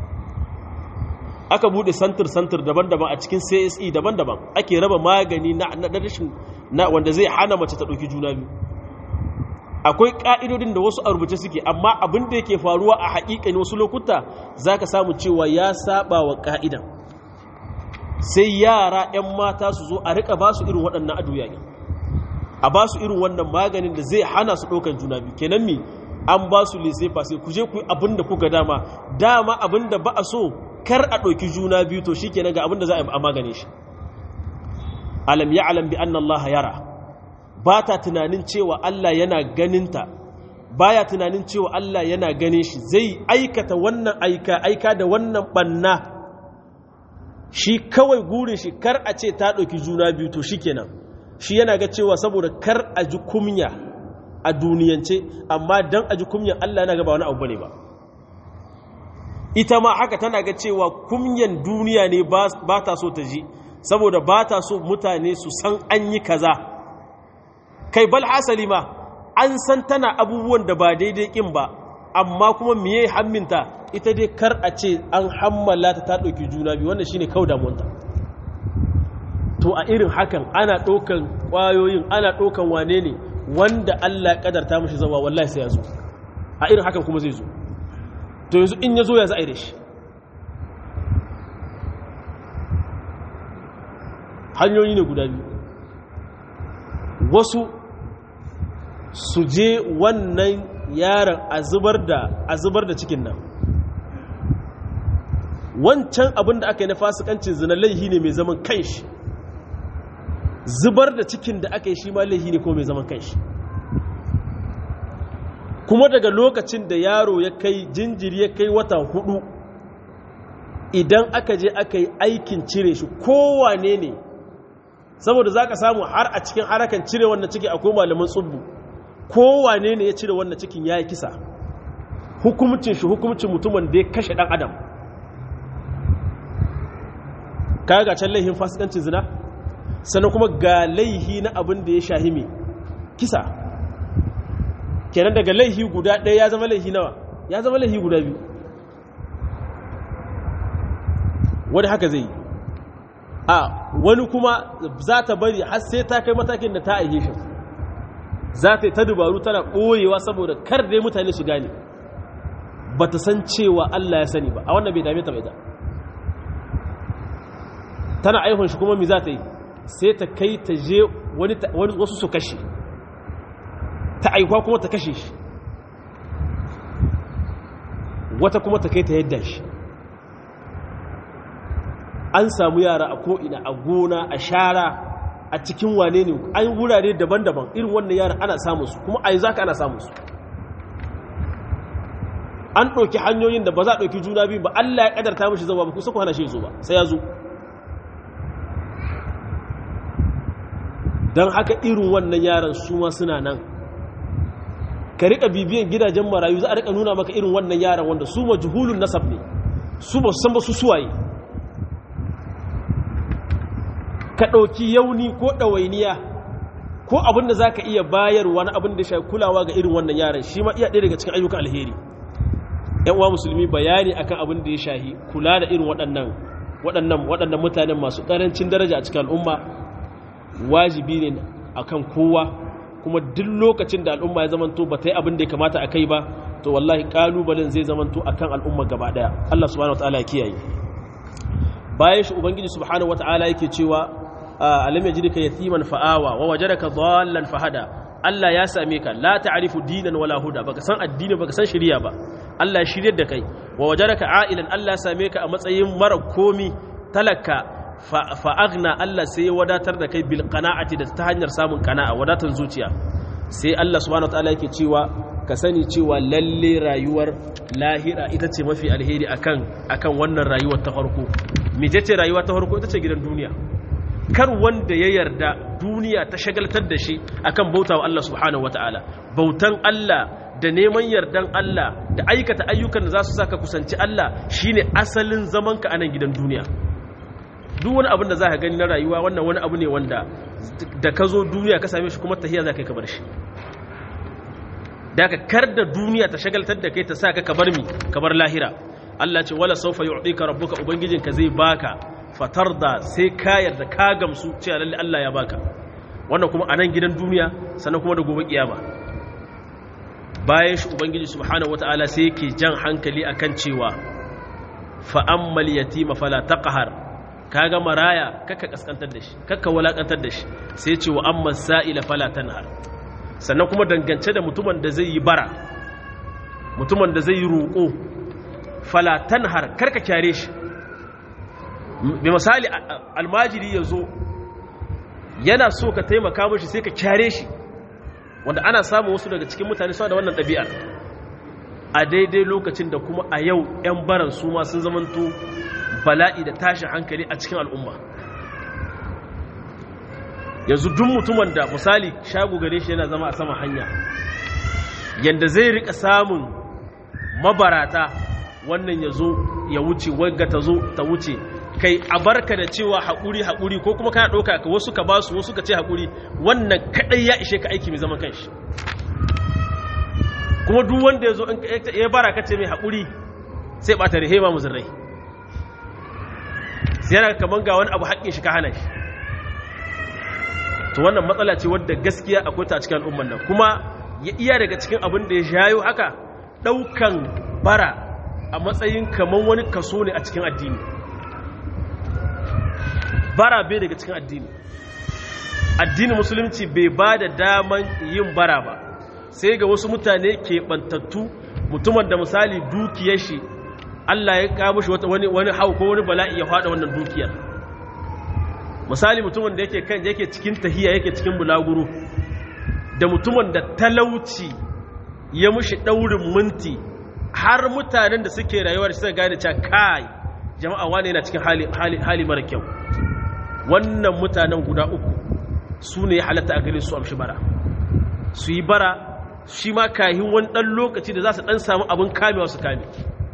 aka bude santir santir daban-daban a cikin CSE daban-daban ake raba magani na na rashin na wanda zai hana mace ta dauki juna biyu akwai ka'idodin da wasu a rubuce suke amma abin da yake faruwa a haƙiƙani wasu lokuta zaka samu cewa ya saba wa ka'idan sai yara 'yan mata su zo a rika ba su irin waɗannan adoyayi a ba su irin wannan maganin da zai hana su ɗaukan juna biyu kenan mi an ba su lese fase ku je ku yi abin da kuka dama dama abin da ba a so kar a ɗauki juna biyu to shi kenan ga abin da za a magane shi alam ya alam bi anna Allah yara ba ta tunanin cewa Allah yana ganinta baya tunanin cewa Allah yana ganin shi zai aikata wannan aika aika da wannan banna shi kawai gurin shi kar a ce ta ɗauki juna biyu to shi kenan shi yana ga cewa saboda kar a ji kumya a duniyance amma don a ji kumyan Allah yana gaba wani abu bane ba ita ma haka tana ga cewa kumyan duniya ne ba ta so ta ji saboda ba ta so mutane su san an yi kaza kai bal hasali ma an san tana abubuwan da ba daidai kin ba amma kuma miye hamminta ita dai kar a ce an hammala ta ta ɗauki juna biyu wannan shine kau damuwanta to a irin hakan ana ɗaukan ƙwayoyin ana ɗaukan wane ne wanda Allah ya ƙadarta mashi zama wallahi sai ya zo a irin hakan kuma zai zo to yanzu in ya zo ya za a yi da shi hanyoyi ne guda biyu wasu su je wannan yaron a zubar da cikin nan wancan abin da aka yi na fasikancin zina laihi ne mai zaman kanshi zubar da cikin da aka yi shi ma laihi ne ko mai zaman kanshi kuma daga lokacin da yaro ya kai jinjiri ya kai wata hudu idan aka je aka yi aikin cire shi kowane ne saboda za ka samu har a cikin harakan cire wannan ciki akwai malaman tsubbu kowane ne ya cire wannan cikin ya yi kisa hukumcin shi hukumcin mutumin da ya kashe dan adam kaga ga can laihin fasikancin zina sannan kuma ga laihi na abin da ya shahi mai kisa kenan daga laihi guda ɗaya ya zama laihi nawa ya zama laihi guda biyu wani haka zai yi a wani kuma za ta bari har sai ta kai matakin da ta aihe shi za ta yi ta dubaru tana ɓoyewa saboda kar dai mutane su gane ba ta san cewa Allah ya sani ba a wannan bai dame ta bai da tana aihun shi kuma mi za ta yi sai ta kai ta je wasu su kashe ta aikwa kuma ta kashe shi wata kuma ta kai ta yadda shi an samu yara a ko'ina a gona a shara a cikin wane ne an wurare daban-daban irin wannan yara ana samun su kuma a yi zaka ana samun su an ɗauki hanyoyin da ba za a ɗauki juna biyu ba Allah ya ƙadarta mashi zama ba kusa ku hana shi zo ba sai ya zo don haka irin wannan yaran su ma suna nan ka riƙa bibiyan gidajen marayu za a riƙa nuna maka irin wannan yaran wanda su majhulun nasab ne su ba san ba su suwaye ka ɗauki yauni ko ɗawainiya ko abin da za ka iya bayarwa na abin da shi kulawa ga irin wannan yaran shi ma iya ɗaya daga cikin ayyukan alheri ‘yan uwa musulmi bayani akan abin da ya shahi kula da irin waɗannan waɗannan waɗannan mutanen masu ƙarancin daraja a cikin al'umma wajibi ne akan kowa kuma duk lokacin da al'umma ya zamanto ba ta yi abin da ya kamata a kai ba to wallahi ƙalubalen zai zamanto akan al'umma gaba ɗaya Allah subhanahu wa ta'ala ya kiyaye bayan shi ubangiji subhanahu wa ta'ala yake cewa alam yajidka yatiman fa'awa wa wajadaka dhallan fahada Allah ya same ka la ta'rifu dinan wala huda baka san addini baka san shari'a ba Allah ya shiryar da kai wa wajadaka a'ilan Allah ya same ka a matsayin mara komi talaka fa aghna Allah sai ya wadatar da kai bil qana'ati da ta hanyar samun qana'a wadatan zuciya sai Allah subhanahu wataala yake cewa ka sani cewa lalle rayuwar lahira ita ce mafi alheri akan akan wannan rayuwar ta farko mece ce rayuwa ta farko ita ce gidan duniya kar wanda ya yarda duniya ta shagaltar da shi akan bautawa Allah subhanahu wataala bautan Allah da neman yardan Allah da aikata ayyukan da za su saka kusanci Allah shine asalin zamanka a nan gidan duniya duk wani abin da za ka gani na rayuwa wannan wani abu ne wanda da ka zo duniya ka same shi kuma tahiya za ka yi kabar shi da ka kar da duniya ta shagaltar da kai ta sa ka kabar mi kabar lahira Allah ce wala saufa yu'tika rabbuka ubangijinka zai baka fatarda sai ka yarda ka gamsu cewa lalle Allah ya baka wannan kuma a nan gidan duniya sannan kuma da gobe kiyama bayan shi ubangiji subhanahu wataala sai yake jan hankali akan cewa fa ammal yatima fala taqhar kaga maraya kaka kaskantar da shi kaka walakantar da shi sai ce wa amma sa'ila fala tanhar sannan kuma dangance da mutumin da zai yi bara mutumin da zai yi roƙo fala tanhar karka kyare shi bi misali almajiri ya zo yana so ka taimaka mashi sai ka kyare shi wanda ana samun wasu daga cikin mutane suna da wannan ɗabi'ar a daidai lokacin da kuma a yau 'yan baran su ma sun zamanto bala'i da tashin hankali a cikin al'umma yanzu duk mutumin da misali shago gare shi yana zama a sama hanya yanda zai rika samun mabarata wannan ya zo ya wuce wagga ta zo ta wuce kai a barka da cewa haƙuri haƙuri ko kuma kana ɗauka ka wasu ka basu wasu ka ce haƙuri wannan kaɗai ya ishe ka aiki mai zaman kanshi kuma duk wanda ya zo ya bara ka ce mai haƙuri sai ɓata rihema muzurrai sai yana kamar ga wani abu haƙƙin shi ka hana shi to wannan matsala ce wadda gaskiya akwai ta cikin al'umman nan kuma ya iya daga cikin abin da ya shayo haka ɗaukan bara a matsayin kamar wani kaso ne a cikin addini bara bai daga cikin addini addini musulunci bai ba da daman yin bara ba sai ga wasu mutane keɓantattu mutumin da misali dukiyar shi Allah ya kawo shi wani wani hau ko wani bala'i ya fada wannan dukiyar misali mutumin da yake kan yake cikin tahiya yake cikin bulaguro da mutumin da talauci ya mushi daurin minti har mutanen da suke rayuwar suka gane cewa kai jama'a wane yana cikin hali hali hali mara kyau wannan mutanen guda uku su ne halatta a gare su amshi bara su yi bara shi ma kahin wani ɗan lokaci da za su ɗan samu abin kamewa su kame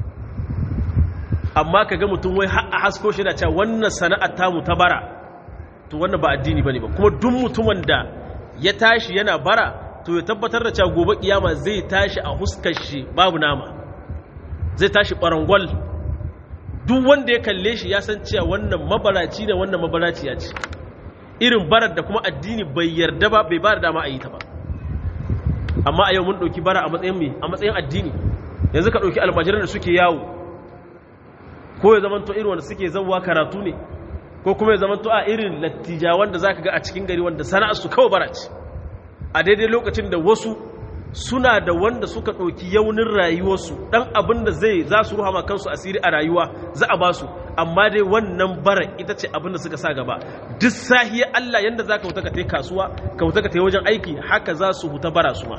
amma ka ga mutum wai a hasko shi da cewa wannan sana'ar tamu ta bara to wannan ba addini bane ba kuma duk mutumin da ya tashi yana bara to ya tabbatar da cewa gobe kiyama zai tashi a huskar shi babu nama zai tashi barangwal duk wanda ya kalle shi ya san cewa wannan mabaraci ne wannan mabaraci ya ce irin barar da kuma addini bai yarda ba bai ba da dama a yi ta ba amma a yau mun ɗauki bara a matsayin mai a matsayin addini yanzu ka ɗauki almajiran da suke yawo ko ya zamanto irin wanda suke zauwa karatu ne ko kuma ya zamanto a irin lattijawan da za ka ga a cikin gari wanda sana'ar su kawai bara ce a daidai lokacin da wasu suna da wanda suka ɗauki yaunin rayuwarsu ɗan abin da zai za su ruhama kansu asiri a rayuwa za a ba su amma dai wannan bara ita ce abin da suka sa gaba duk sahiyar Allah yadda za ka huta ka ta kasuwa ka huta ka ta wajen aiki haka za su huta bara su ma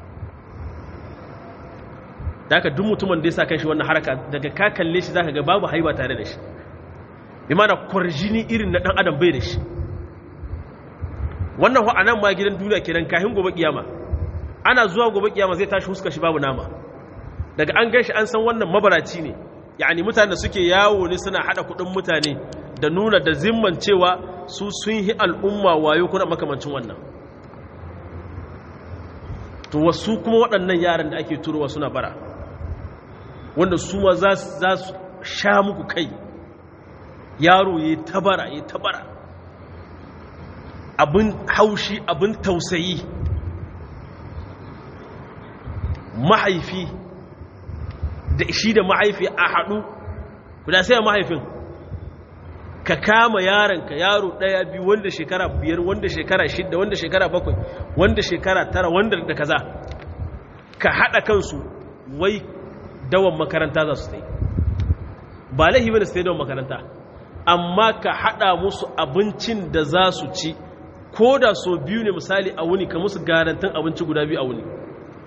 da haka duk mutumin da ya sa kan shi wannan haraka daga ka kalle shi za ka ga babu haiba tare da shi bi mana kwarjini irin na ɗan adam bai da shi wannan a nan ma gidan duniya kenan kahin gobe kiyama ana zuwa gobe kiyama zai tashi huska shi babu nama daga an ganshi an san wannan mabaraci ne yani mutane da suke yawo ne suna hada kudin mutane da nuna da zimman cewa su sun yi al'umma wayo kuna makamancin wannan to wasu kuma waɗannan yaran da ake turowa suna bara wanda su ma za su sha muku kai yaro ya tabara ya tabara abin haushi abin tausayi mahaifi da shi da mahaifi a haɗu guda sai mahaifin ka kama yaronka yaro ɗaya biyu wanda shekara biyar wanda shekara shidda wanda shekara bakwai wanda shekara tara wanda da kaza ka haɗa kansu wai dawan makaranta za su ta yi ba laihi bane su ta yi dawan makaranta amma ka haɗa musu abincin da za su ci ko da so biyu ne misali a wuni ka musu garantin abinci guda biyu a wuni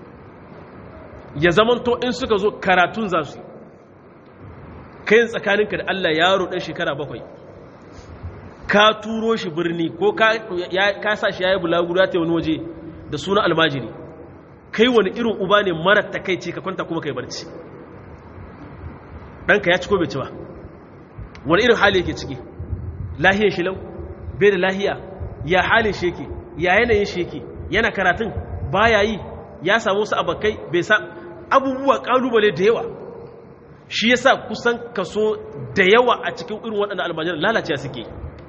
ya zamanto in suka zo karatun za su kayan tsakaninka da Allah yaro ɗan shekara bakwai ka turo shi birni ko ka sa shi ya yi bulaguro ta wani waje da suna almajiri kai wani irin uba ne mara takaici ka kwanta kuma kai barci ɗanka ya ci ko bai ci ba wani irin hali yake ciki lahiyar shi lau bai da lahiya ya halin shi yake ya yanayin shi yake yana karatun baya yi ya samu wasu abakai bai sa abubuwa kalubale da yawa shi yasa kusan kaso da yawa a cikin irin waɗannan almajiran lalace suke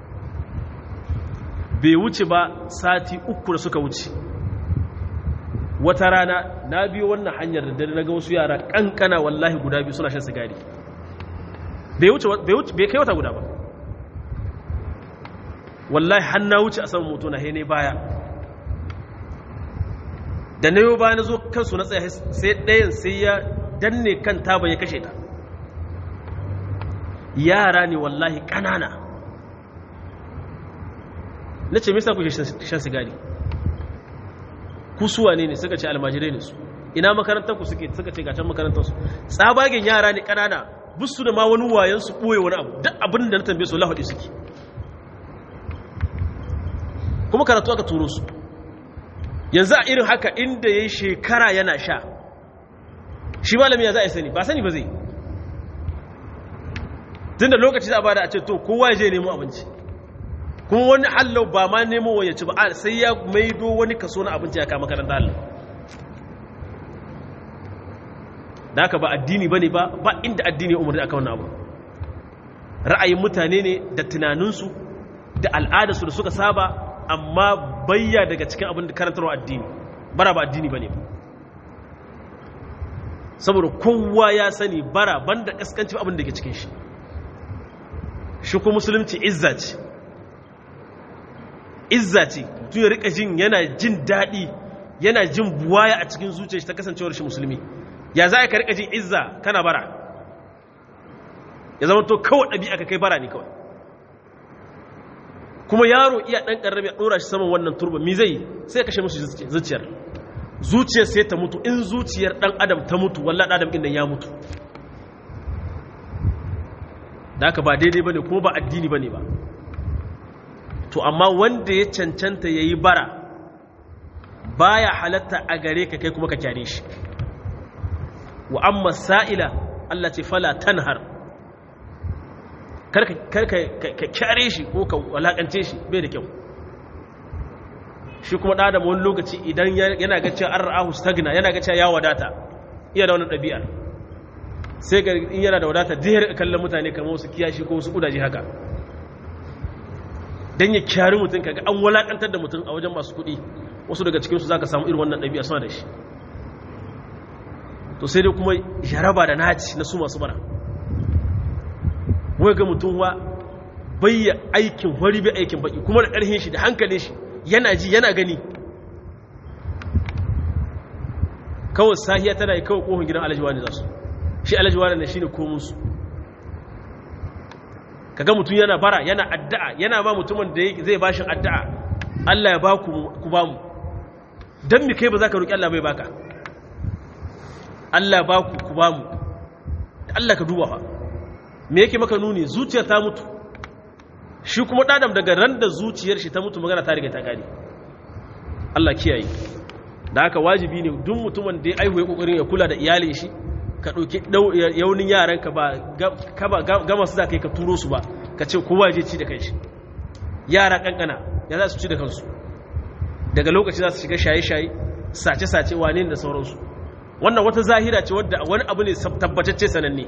bai wuce ba sati uku da suka wuce wata rana na biyo wannan hanyar da dare na ga wasu yara kankana wallahi guda biyu suna shan sigari bai wuce bai kai wata guda ba wallahi har na wuce a saman moto na hene baya da na yau baya na zo kansu na tsaye sai ɗayan sai ya danne kan taba ya kashe ta yara ne wallahi ƙanana na ce misa kuke shan sigari kusuwa ne ne suka ce almajirai ne su ina makarantar ku suke suka ce gacan makarantar su tsabagen yara ne ƙanana busu da ma wani wayan su ɓoye wani abu duk abin da na tambaye su lahaɗi suke kuma karatu aka turo su yanzu a irin haka inda ya yi shekara yana sha shi malami ya za a sani ba sani ba zai tun da lokaci za a bada a ce to kowa ya je nemo abinci kuma wani hallau ba ma nemo wa ya ci ba sai ya maido wani kaso na abinci ya kama karanta hallau da haka ba addini ba ne ba ba inda addini ya umarni aka wannan abu ra'ayin mutane ne da tunaninsu da al'adarsu da suka saba amma bayya daga cikin abin da karantarwa addini bara ba addini ba ne saboda kowa ya sani bara banda kaskanci abin da ke cikin shi shi ko musulunci izza ce izza ce tun ya rika jin yana jin daɗi yana jin buwaya a cikin zuciyar shi ta kasancewar shi musulmi ya za ka rika jin izza kana bara ya zama to kawai ɗabi'a ka kai bara ne kawai kuma yaro iya ɗan ƙarami a ɗora shi saman wannan turba mi zai sai kashe musu zuciyar zuciyar sai ta mutu in zuciyar ɗan adam ta mutu wallah ɗan adam ɗin ya mutu da haka ba daidai ba ne kuma ba addini ba ne ba to amma wanda ya cancanta ya yi bara baya halatta a gare ka kai kuma ka kyare shi wa amma sa'ila Allah ce fala tanhar kar ka kyare shi ko ka walakance shi bai da kyau shi kuma da wani lokaci idan yana ga cewa an ra'ahu stagna yana ga cewa ya wadata iya da wani ɗabi'ar sai ga in yana da wadata jihar kallon mutane kamar wasu kiyashi ko wasu kudaje haka don ya kyari mutum kaga an walakantar da mutum a wajen masu kuɗi wasu daga cikinsu za ka samu irin wannan ɗabi'a suna da shi to sai dai kuma jaraba da naci na su masu bara wai ga mutum wa bayya aikin wari bai aikin baki kuma da ƙarhin shi da hankalin shi yana ji yana gani kawai sahiya tana yi kawai kohon gidan alajiwa ne za su shi alajiwa ne shi ne komunsu kaga mutum yana bara yana addu'a yana ba mutumin da zai bashin addu'a Allah ya ba ku ba mu don mi kai ba za ka roƙi Allah bai baka Allah ba ku ku ba mu Allah ka duba fa me yake maka nuni zuciyar ta mutu shi kuma ɗadam daga ran da zuciyar shi ta mutu magana ta riga ta gani Allah kiyaye da haka wajibi ne duk mutumin da ya aihu ya kokarin ya kula da iyalin shi ka ɗauki yaunin yaranka ba gama su za ka yi ka turo su ba ka ce kowa je ci da kai shi yara ƙanƙana ya za su ci da kansu daga lokaci za su shiga shaye-shaye sace-sace wane da sauransu wannan wata zahira ce wadda wani abu ne tabbatacce sananne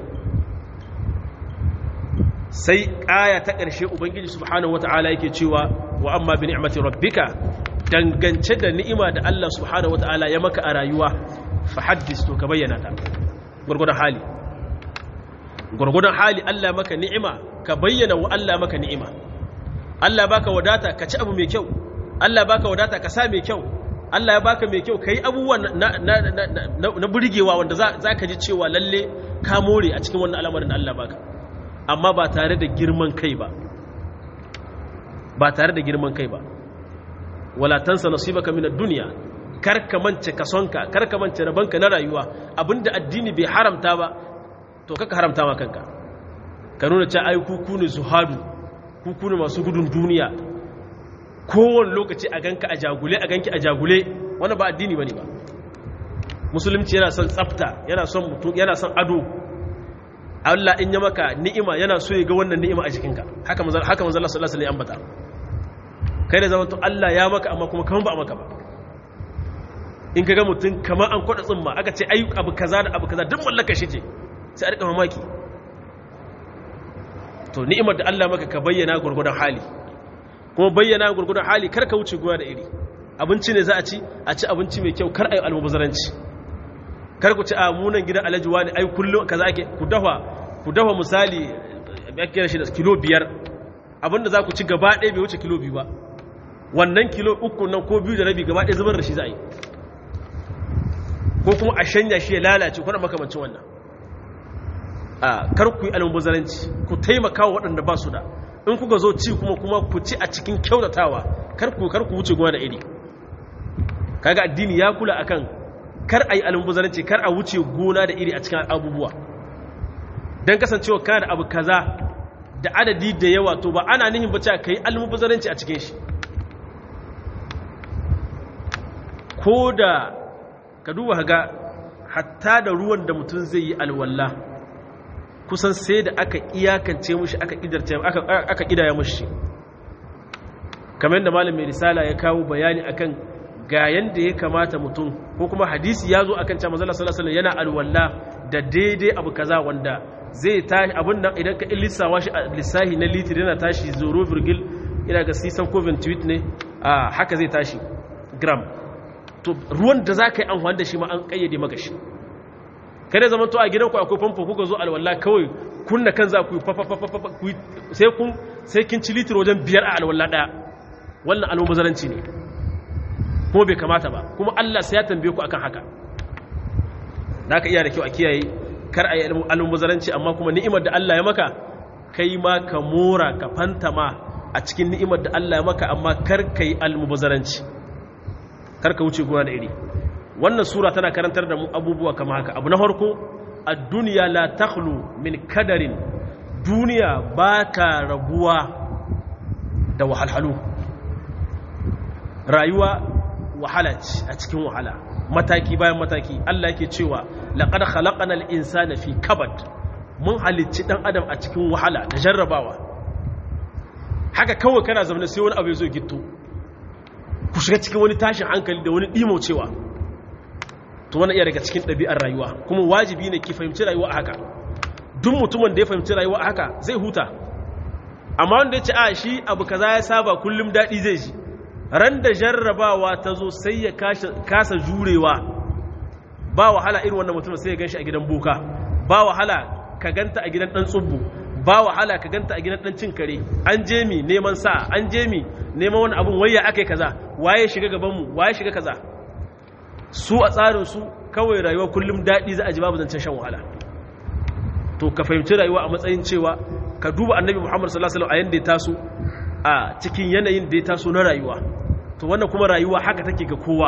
sai ƙaya ta ƙarshe ubangiji subhanahu wata'ala yake cewa wa amma bi ni'mati rabbika dangance da ni'ima da Allah subhanahu wata'ala ya maka a rayuwa fa haddis to ka bayyana ta gurgudan hali gurgudan hali Allah maka ni'ima ka bayyana wa Allah maka ni'ima Allah baka wadata ka ci abu mai kyau Allah baka wadata ka sa mai kyau Allah ya baka mai kyau kai abubuwa na na na, na burgewa wanda za ka ji cewa lalle ka more a cikin wannan al'amarin da Allah baka amma ba tare da girman kai ba ba tare da girman kai ba wala tansa nasibaka min ad-dunya karka mance kasonka karka mance rabanka na rayuwa abinda addini bai haramta ba to kaka haramta ma kanka ka nuna cewa ai ku ku ne zuhadu ku ne masu gudun duniya kowane lokaci a ganka a jagule a ganki a jagule wani ba addini ba ne ba musulunci yana son tsafta yana son mutum yana son ado Allah in ya maka ni'ima yana so ya ga wannan ni'ima a jikinka haka manzo haka manzo Allah sallallahu alaihi wasallam ya ambata kai da zaman to Allah ya maka amma kuma kaman ba a maka ba in ka ga mutum kamar an kwada tsumma aka ce ayyuka abu kaza da abu kaza duk mallaka shi ce sai a rika mamaki to ni'imar da Allah maka ka bayyana gurgudan hali kuma bayyana gurgudan hali kar ka wuce goya da iri abinci ne za a ci a ci abinci mai kyau kar a yi almubazaranci kar ku ci a munan gidan alhaji wani ai kullum kaza ake ku dafa ku dafa misali ya kira shi da kilo biyar abinda za ku ci gaba ɗaya bai wuce kilo biyu ba wannan kilo uku nan ko biyu da rabi gaba ɗaya zubar da shi za a yi ko kuma a shanya shi ya lalace kuna makamancin wannan a kar ku yi almubazaranci ku taimaka wa waɗanda ba su da in kuka zo ci kuma kuma ku ci a cikin kyautatawa kar ku kar ku wuce gona da iri kaga addini ya kula akan kar a yi almubazaranci kar a wuce gona da iri a cikin abubuwa don kasancewa kana da abu kaza da adadi da yawa to ba ana nihin bace ka yi almubazaranci a cikin shi ko da ka duba ga hatta da ruwan da mutum zai yi alwallah kusan sai da aka iyakance mushi aka kidarce aka kidaya mushi kamar yadda malam mai risala ya kawo bayani akan ga yanda ya kamata mutum ko kuma hadisi ya zo akan cewa manzo sallallahu alaihi yana alwala da daidai abu kaza wanda zai tashi abin nan idan ka lissawa shi lissahi na litir yana tashi zero virgil ina ga sisan ko tweet ne a haka zai tashi gram to ruwan da za ka yi amfani da shi ma an kayyade maka shi kada zama to a gidanku akwai famfo kuka zo alwala kawai kunna kan za ku yi sai kun sai kin ci litir wajen biyar a alwala daya wannan almubazaranci ne kuma bai kamata ba kuma Allah sai ya tambaye ku akan haka da ka iya da kyau a kiyaye kar a yi almubazaranci amma kuma ni'imar da Allah ya maka kai ma ka mora ka fantama a cikin ni'imar da Allah ya maka amma kar ka yi almubazaranci kar ka wuce gona da iri wannan sura tana karantar da mu abubuwa kama haka abu na farko a duniya la takhlu min kadarin duniya ba ka rabuwa da wahalhalu rayuwa wahala ce a cikin wahala mataki bayan mataki Allah yake cewa laqad khalaqnal insana fi kabad mun halicci dan adam a cikin wahala da jarrabawa haka kawai kana zama sai wani abu ya zo gitto ku shiga cikin wani tashin hankali da wani ɗimo cewa to wani iya daga cikin ɗabi'ar rayuwa kuma wajibi ne ki fahimci rayuwa a haka duk mutumin da ya fahimci rayuwa a haka zai huta amma wanda ya ce a shi abu kaza ya saba kullum daɗi zai ji ran da jarrabawa ta zo sai ya kasa jurewa ba wahala irin wannan mutum sai ya gan shi a gidan boka ba wahala ka ganta a gidan ɗan tsubbu ba wahala ka ganta a gidan ɗan cin kare an je mi neman sa an je mi neman wani abun wayya aka yi kaza waye shiga gabanmu waye shiga kaza su a tsarinsu kawai rayuwa kullum daɗi za a ji babu zancen shan wahala to ka fahimci rayuwa a matsayin cewa ka duba annabi muhammad sallallahu alaihi wasallam a yanda ya taso a cikin yanayin da ya taso na rayuwa to wannan kuma rayuwa haka take ga kowa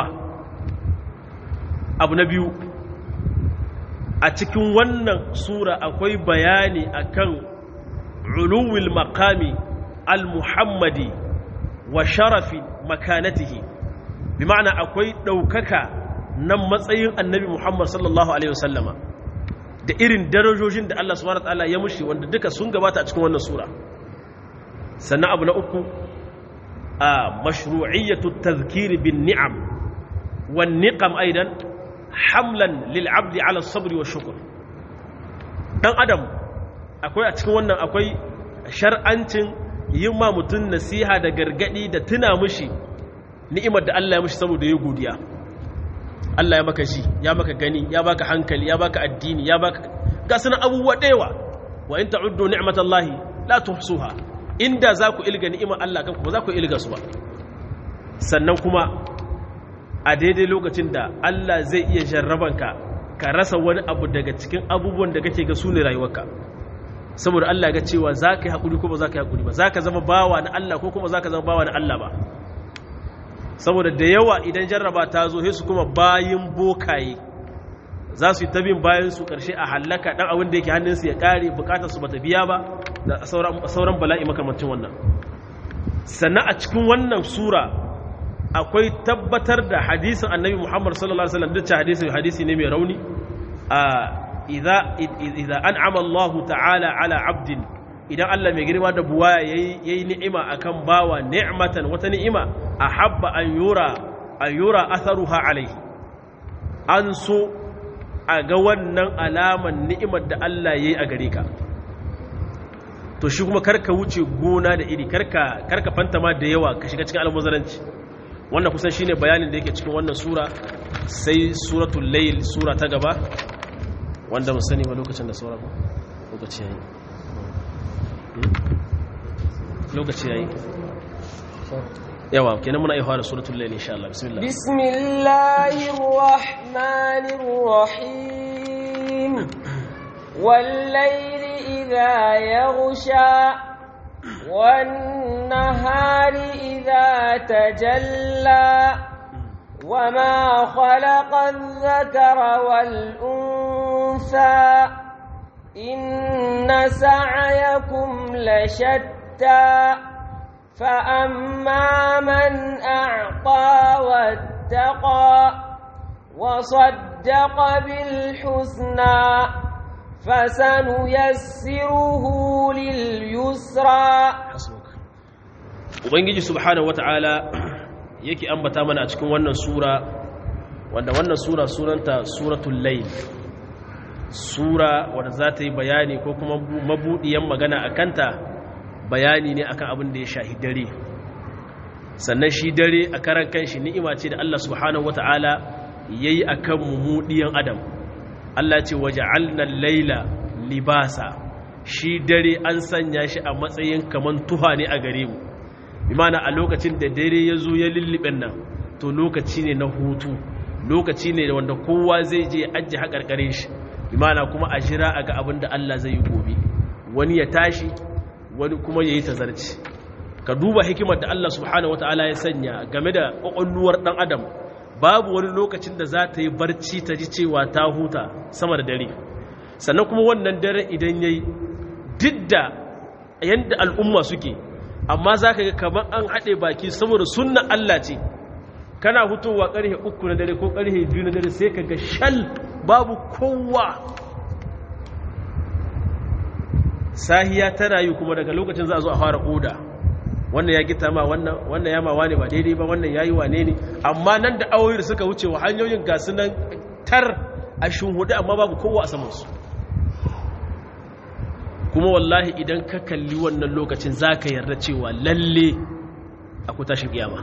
abu na biyu a cikin wannan sura akwai bayani akan uluwil maqami al-muhammadi wa sharafi makanatihi bi ma'ana akwai ɗaukaka nan matsayin annabi muhammad sallallahu alaihi wasallama da irin darajojin da Allah subhanahu wataala ya mushi wanda duka sun gabata a cikin wannan sura sannan abu na uku a mashru'iyyatu tadhkiri bin ni'am wan niqam aidan hamlan lil abdi ala sabri wa shukr dan adam akwai a cikin wannan akwai shar'ancin yin ma mutum nasiha da gargadi da tuna mushi ni'imar da Allah ya mushi saboda ya godiya Allah ya maka ji ya maka gani ya baka hankali ya baka addini ya baka ga sunan abubuwa ɗewa wa in ta'uddu ni'matallahi la tuhsuha inda za ku ilga ni'imar Allah kanku ba za ku ilga su ba sannan kuma a daidai lokacin da Allah zai iya jarrabanka ka rasa wani abu daga cikin abubuwan da kake ga su ne rayuwarka saboda Allah ga cewa za ka yi haƙuri ko ba za ka yi haƙuri ba za ka zama bawa na Allah ko kuma za ka zama bawa na Allah ba saboda da yawa idan jarraba ta zo su kuma bayin bokaye za su yi ta bin bayan su ƙarshe a hallaka ɗan abin da yake hannunsu ya ƙare bukatar su bata biya ba da sauran bala'i makamancin wannan sannan a cikin wannan sura akwai tabbatar da hadisin annabi muhammad sallallahu alaihi wasallam duk hadisin hadisi ne mai rauni a idza idza an'ama Allah ta'ala ala 'abdin idan Allah mai girma da buwaya yayi ni'ima akan bawa ni'matan wata ni'ima ahabba an yura an yura atharuha alaihi an so a ga wannan alaman ni'imar da Allah yayi a gare ka to shi kuma karka wuce gona da iri karka karka fantama da yawa ka shiga cikin almuzaranci wannan kusan shine bayanin da yake cikin wannan sura sai suratul layl sura ta gaba wanda mu sani ba lokacin da saura ba lokaci yayi lokaci yayi yawa kenan muna iya fara suratul layl insha Allah bismillah bismillahir rahmanir rahim wal layli idha yaghsha wan nahari idha tajalla وما خلق الذكر والأنثى إن سعيكم لشتى فأما من أعطى واتقى وصدق بالحسنى فسنيسره لليسرى Ubangiji subhanahu wata'ala yake ambata mana a cikin wannan sura wanda wannan sura sunanta suratul layl sura wadda za ta yi bayani ko kuma mabuɗiyan magana a kanta bayani ne akan abin da ya shahi dare sannan shi dare a karan kanshi ni'ima ce da Allah subhanahu wata'ala yayi akan mumudiyan adam Allah ce waja'alna laila libasa shi dare an sanya shi a matsayin kaman tuha ne a gare mu imana a lokacin da dare ya zo ya lullubin nan to lokaci ne na hutu lokaci ne wanda kowa zai je ajiye haƙarƙarin shi imana kuma a jira a ga abin da Allah zai yi gobe wani ya tashi wani kuma ya yi tazarci ka duba hikimar da Allah subhanahu wata'ala ya sanya game da ƙwaƙwalluwar ɗan adam babu wani lokacin da za ta yi barci ta ji cewa ta huta sama da dare sannan kuma wannan dare idan ya yi duk da yadda al'umma suke amma za ka ga kamar an haɗe baki saboda sunna Allah ce kana hutowa ƙarfe uku na dare ko ƙarfe biyu na dare sai ka ga shal babu kowa sahiya tana yi kuma daga lokacin za a zo a fara oda wannan ya gita ma wannan wannan ya mawa ne ba daidai ba wannan ya yi wane ne amma nan da awoyi da suka wuce wa hanyoyin gasu nan tar a shunhudu amma babu kowa a samansu kuma wallahi idan ka kalli wannan lokacin za ka yarda cewa lalle akwai tashin kiyama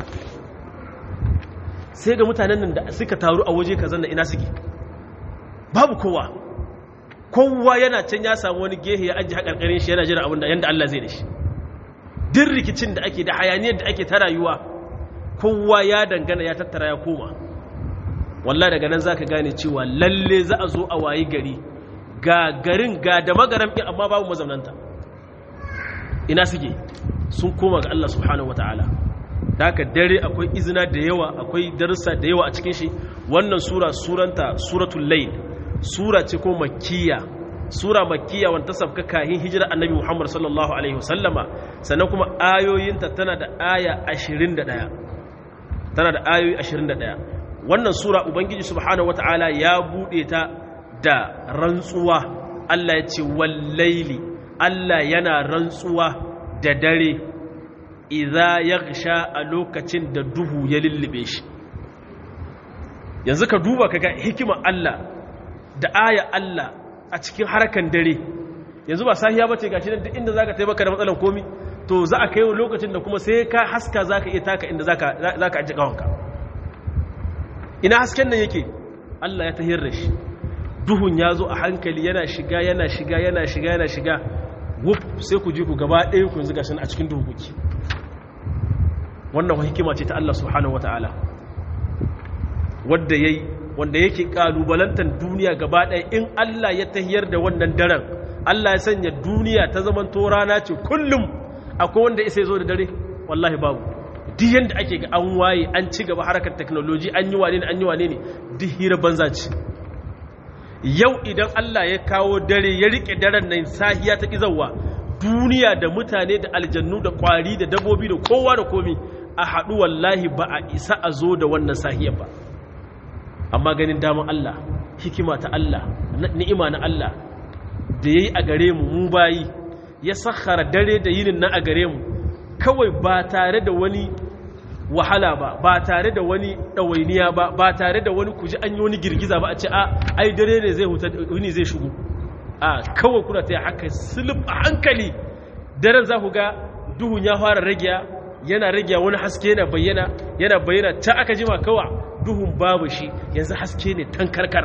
sai ga mutanen nan da suka taru a waje kazan da ina suke babu kowa kowa yana can ya samu wani gehe ya ajiye haƙarƙarin shi yana jira abinda yadda Allah zai da shi din rikicin da ake da hayaniyar da ake ta rayuwa kowa ya dangana ya tattara ya koma wallah daga nan za ka gane cewa lalle za a zo a wayi gari ga garin ga da magaram ɗin amma babu mazaunanta ina suke sun koma ga Allah subhanahu wa ta'ala da haka dare akwai izina da yawa akwai darussa da yawa a cikin shi wannan sura suranta suratul layl sura ce ko makkiya sura makkiya wanda sabka kahin hijira annabi Muhammad sallallahu alaihi wasallama sannan kuma ayoyinta tana da aya 21 tana da ayoyi 21 wannan sura ubangiji subhanahu wataala ya bude ta da rantsuwa Allah ya ce wallaili Allah yana rantsuwa da dare idza yaghsha a lokacin da duhu ya lullube shi yanzu ka duba kaga hikimar Allah da aya Allah a cikin harkan dare yanzu ba sahiya bace gashi nan duk inda zaka taimaka da matsalan komi to za a kai lokacin da kuma sai ka haska zaka iya taka inda zaka zaka aje kawanka ina hasken nan yake Allah ya tahir da shi duhun ya zo a hankali yana shiga yana shiga yana shiga yana shiga wuf sai ku ji ku gaba ɗaya ku yanzu gashin a cikin duhu kuke wannan hikima ce ta Allah subhanahu wataala wanda yayi wanda yake kalubalantar duniya gaba ɗaya in Allah ya tahiyar da wannan daren Allah ya sanya duniya ta zaman to rana ce kullum akwai wanda isa zo da dare wallahi babu duk yanda ake ga an waye an ci gaba harkar technology an yi wane ne an yi wane ne duk hira banza ce yau idan Allah ya kawo dare ya rike daren nan sahiya ta kizawa duniya da mutane da aljannu da kwari da dabobi da kowa da komi a haɗu wallahi ba a isa a zo da wannan sahiyar ba amma ganin daman Allah hikima ta Allah ni'ima na Allah da yayi a gare mu mu bayi ya sakhara dare da yinin nan a gare mu kawai ba tare da wani wahala ba ba tare da wani ɗawainiya ba ba tare da wani kuji an yi wani girgiza ba a ce a ai dare ne zai huta wani zai shigo a kawai kuna ta yi haka silif a hankali daren za ku ga duhun ya fara ragiya yana ragiya wani haske yana bayyana yana bayyana ta aka jima kawa duhun babu shi yanzu haske ne tankarkar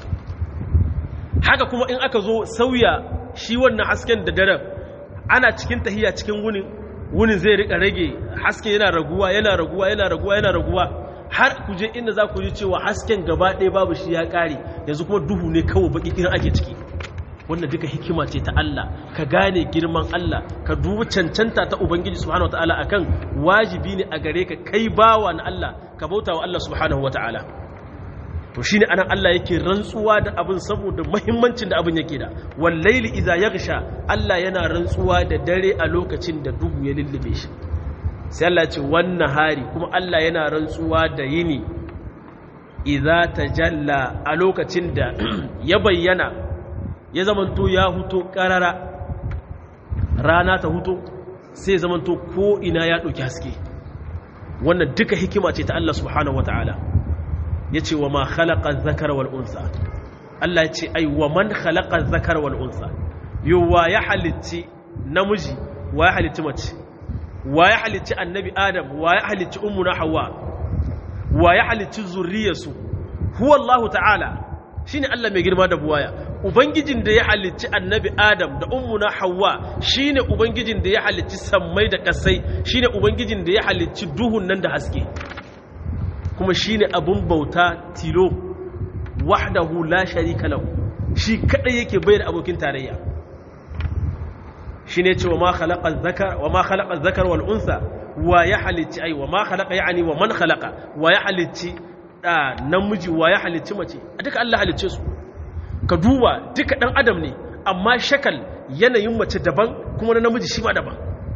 haka kuma in aka zo sauya shi wannan hasken da daren ana cikin tahiya cikin wunin wunin zai rika rage haske yana raguwa yana raguwa yana raguwa yana raguwa har ku je inda za ku ji cewa hasken gaba ɗaya babu shi ya ƙare yanzu kuma duhu ne kawai baki irin ake ciki wannan duka hikima ce ta Allah ka gane girman Allah ka dubi cancanta ta Ubangiji subhanahu wataala akan wajibi ne a gare ka kai bawa na Allah ka bauta wa Allah subhanahu wataala to shine anan Allah yake rantsuwa da abin saboda muhimmancin da abin yake da wallaili idza yaghsha Allah yana rantsuwa da dare a lokacin da duhu ya lullube shi sai Allah ce wannan hari kuma Allah yana rantsuwa da yini idza tajalla a lokacin da ya bayyana ya zamanto ya huto karara rana ta huto sai zamanto ko ina ya ɗauki haske wannan duka hikima ce ta Allah subhanahu wataala ya ce wa ma khalaqa zakar wal unsa Allah ya ce ai wa man khalaqa zakar wal unsa yowa ya halitti namiji wa ya halitti mace wa ya halitti annabi adam wa ya halitti ummuna hawa wa ya halitti zurriyarsu huwa Allah ta'ala shine Allah mai girma da buwaya ubangijin da ya halicci annabi adam da ummuna hawa shine ubangijin da ya halicci sammai da kasai shine ubangijin da ya halicci duhun nan da haske kuma shine abun bauta tilo wahdahu la sharika lahu shi kadai yake bayar abokin tarayya shine cewa ma khalaqa dhakar wa ma khalaqa dhakar wal unsa wa ya halicci ai wa ma khalaqa yani wa man khalaqa wa ya halicci da namiji wa ya halicci mace a duka Allah halicce su ka duba duka dan adam ne amma shakal yanayin mace daban kuma na namiji shi ma daban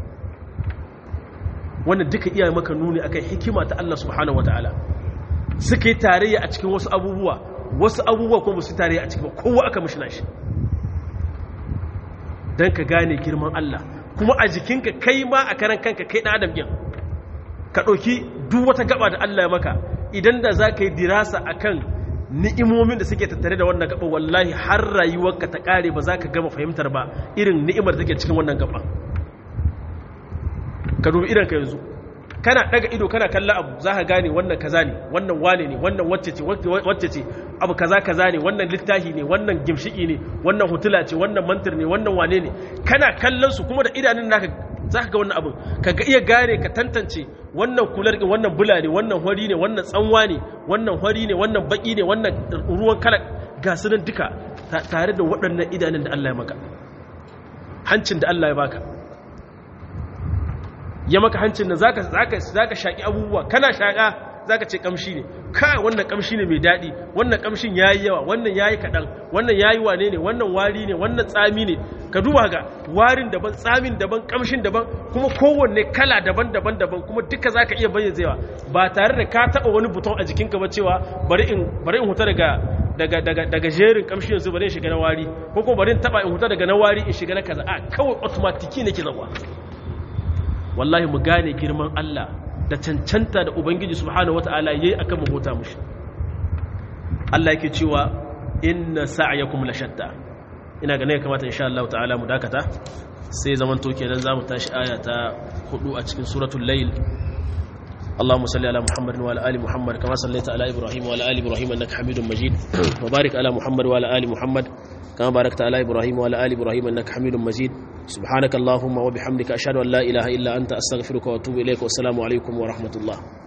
wannan duka iya maka nuni akan hikima ta Allah subhanahu wataala suka yi tarayya a cikin wasu abubuwa wasu abubuwa kuma su tarayya a cikin kowa aka mishi nashi dan ka gane girman Allah kuma a jikinka kai ma a karan kanka kai dan adam din ka ɗauki duk wata gaba da Allah ya maka idan da za ka yi dirasa a kan ni'imomin da suke tattare da wannan gaba wallahi har rayuwarka ta ƙare ba za ka gama fahimtar ba irin ni'imar da take cikin wannan gaba ka dubi idan ka yanzu kana daga ido kana kalla abu za ka gane wannan kaza ne wannan wane ne wannan wacce ce wacce ce abu kaza kaza ne wannan littafi ne wannan gimshiki ne wannan hutula ce wannan mantir ne wannan wane ne kana kallon su kuma da idanun naka za ka ga wannan abin ka ga iya gane ka tantance wannan kular ɗin wannan bula ne wannan hori ne wannan tsanwa ne wannan hori ne wannan baki ne wannan ruwan kala ga su nan duka tare da waɗannan idanun da Allah ya maka hancin da Allah ya baka ya maka hancin da zaka zaka zaka shaki abubuwa kana shaka zaka ce kamshi ne ka wannan kamshi ne mai daɗi wannan kamshin yayi yawa wannan yayi kaɗan wannan yayi wane ne wannan wari ne wannan tsami ne ka duba ga warin daban tsamin daban kamshin daban kuma kowanne kala daban daban daban kuma duka zaka iya bayyazewa ba tare da ka taba wani buton a jikinka ba cewa bari in bari in huta daga daga daga daga jerin kamshi yanzu bari in shiga na wari ko kuma bari in taba in huta daga na wari in shiga na kaza a kawai automatiki nake zawa wallahi mu gane girman Allah da cancanta da ubangiji subhanahu wataala yayi akan mu bauta mushi Allah yake cewa inna sa'yakum la shatta ina ganin kamata insha Allah ta'ala mu dakata sai zaman to kenan zamu tashi aya ta 4 a cikin suratul layl اللهم صل على محمد وعلى ال محمد كما صليت على ابراهيم وعلى ال ابراهيم انك حميد مجيد وبارك على محمد وعلى ال محمد كما باركت على ابراهيم وعلى ال ابراهيم انك حميد مجيد سبحانك اللهم وبحمدك اشهد ان لا اله الا انت استغفرك واتوب اليك والسلام عليكم ورحمه الله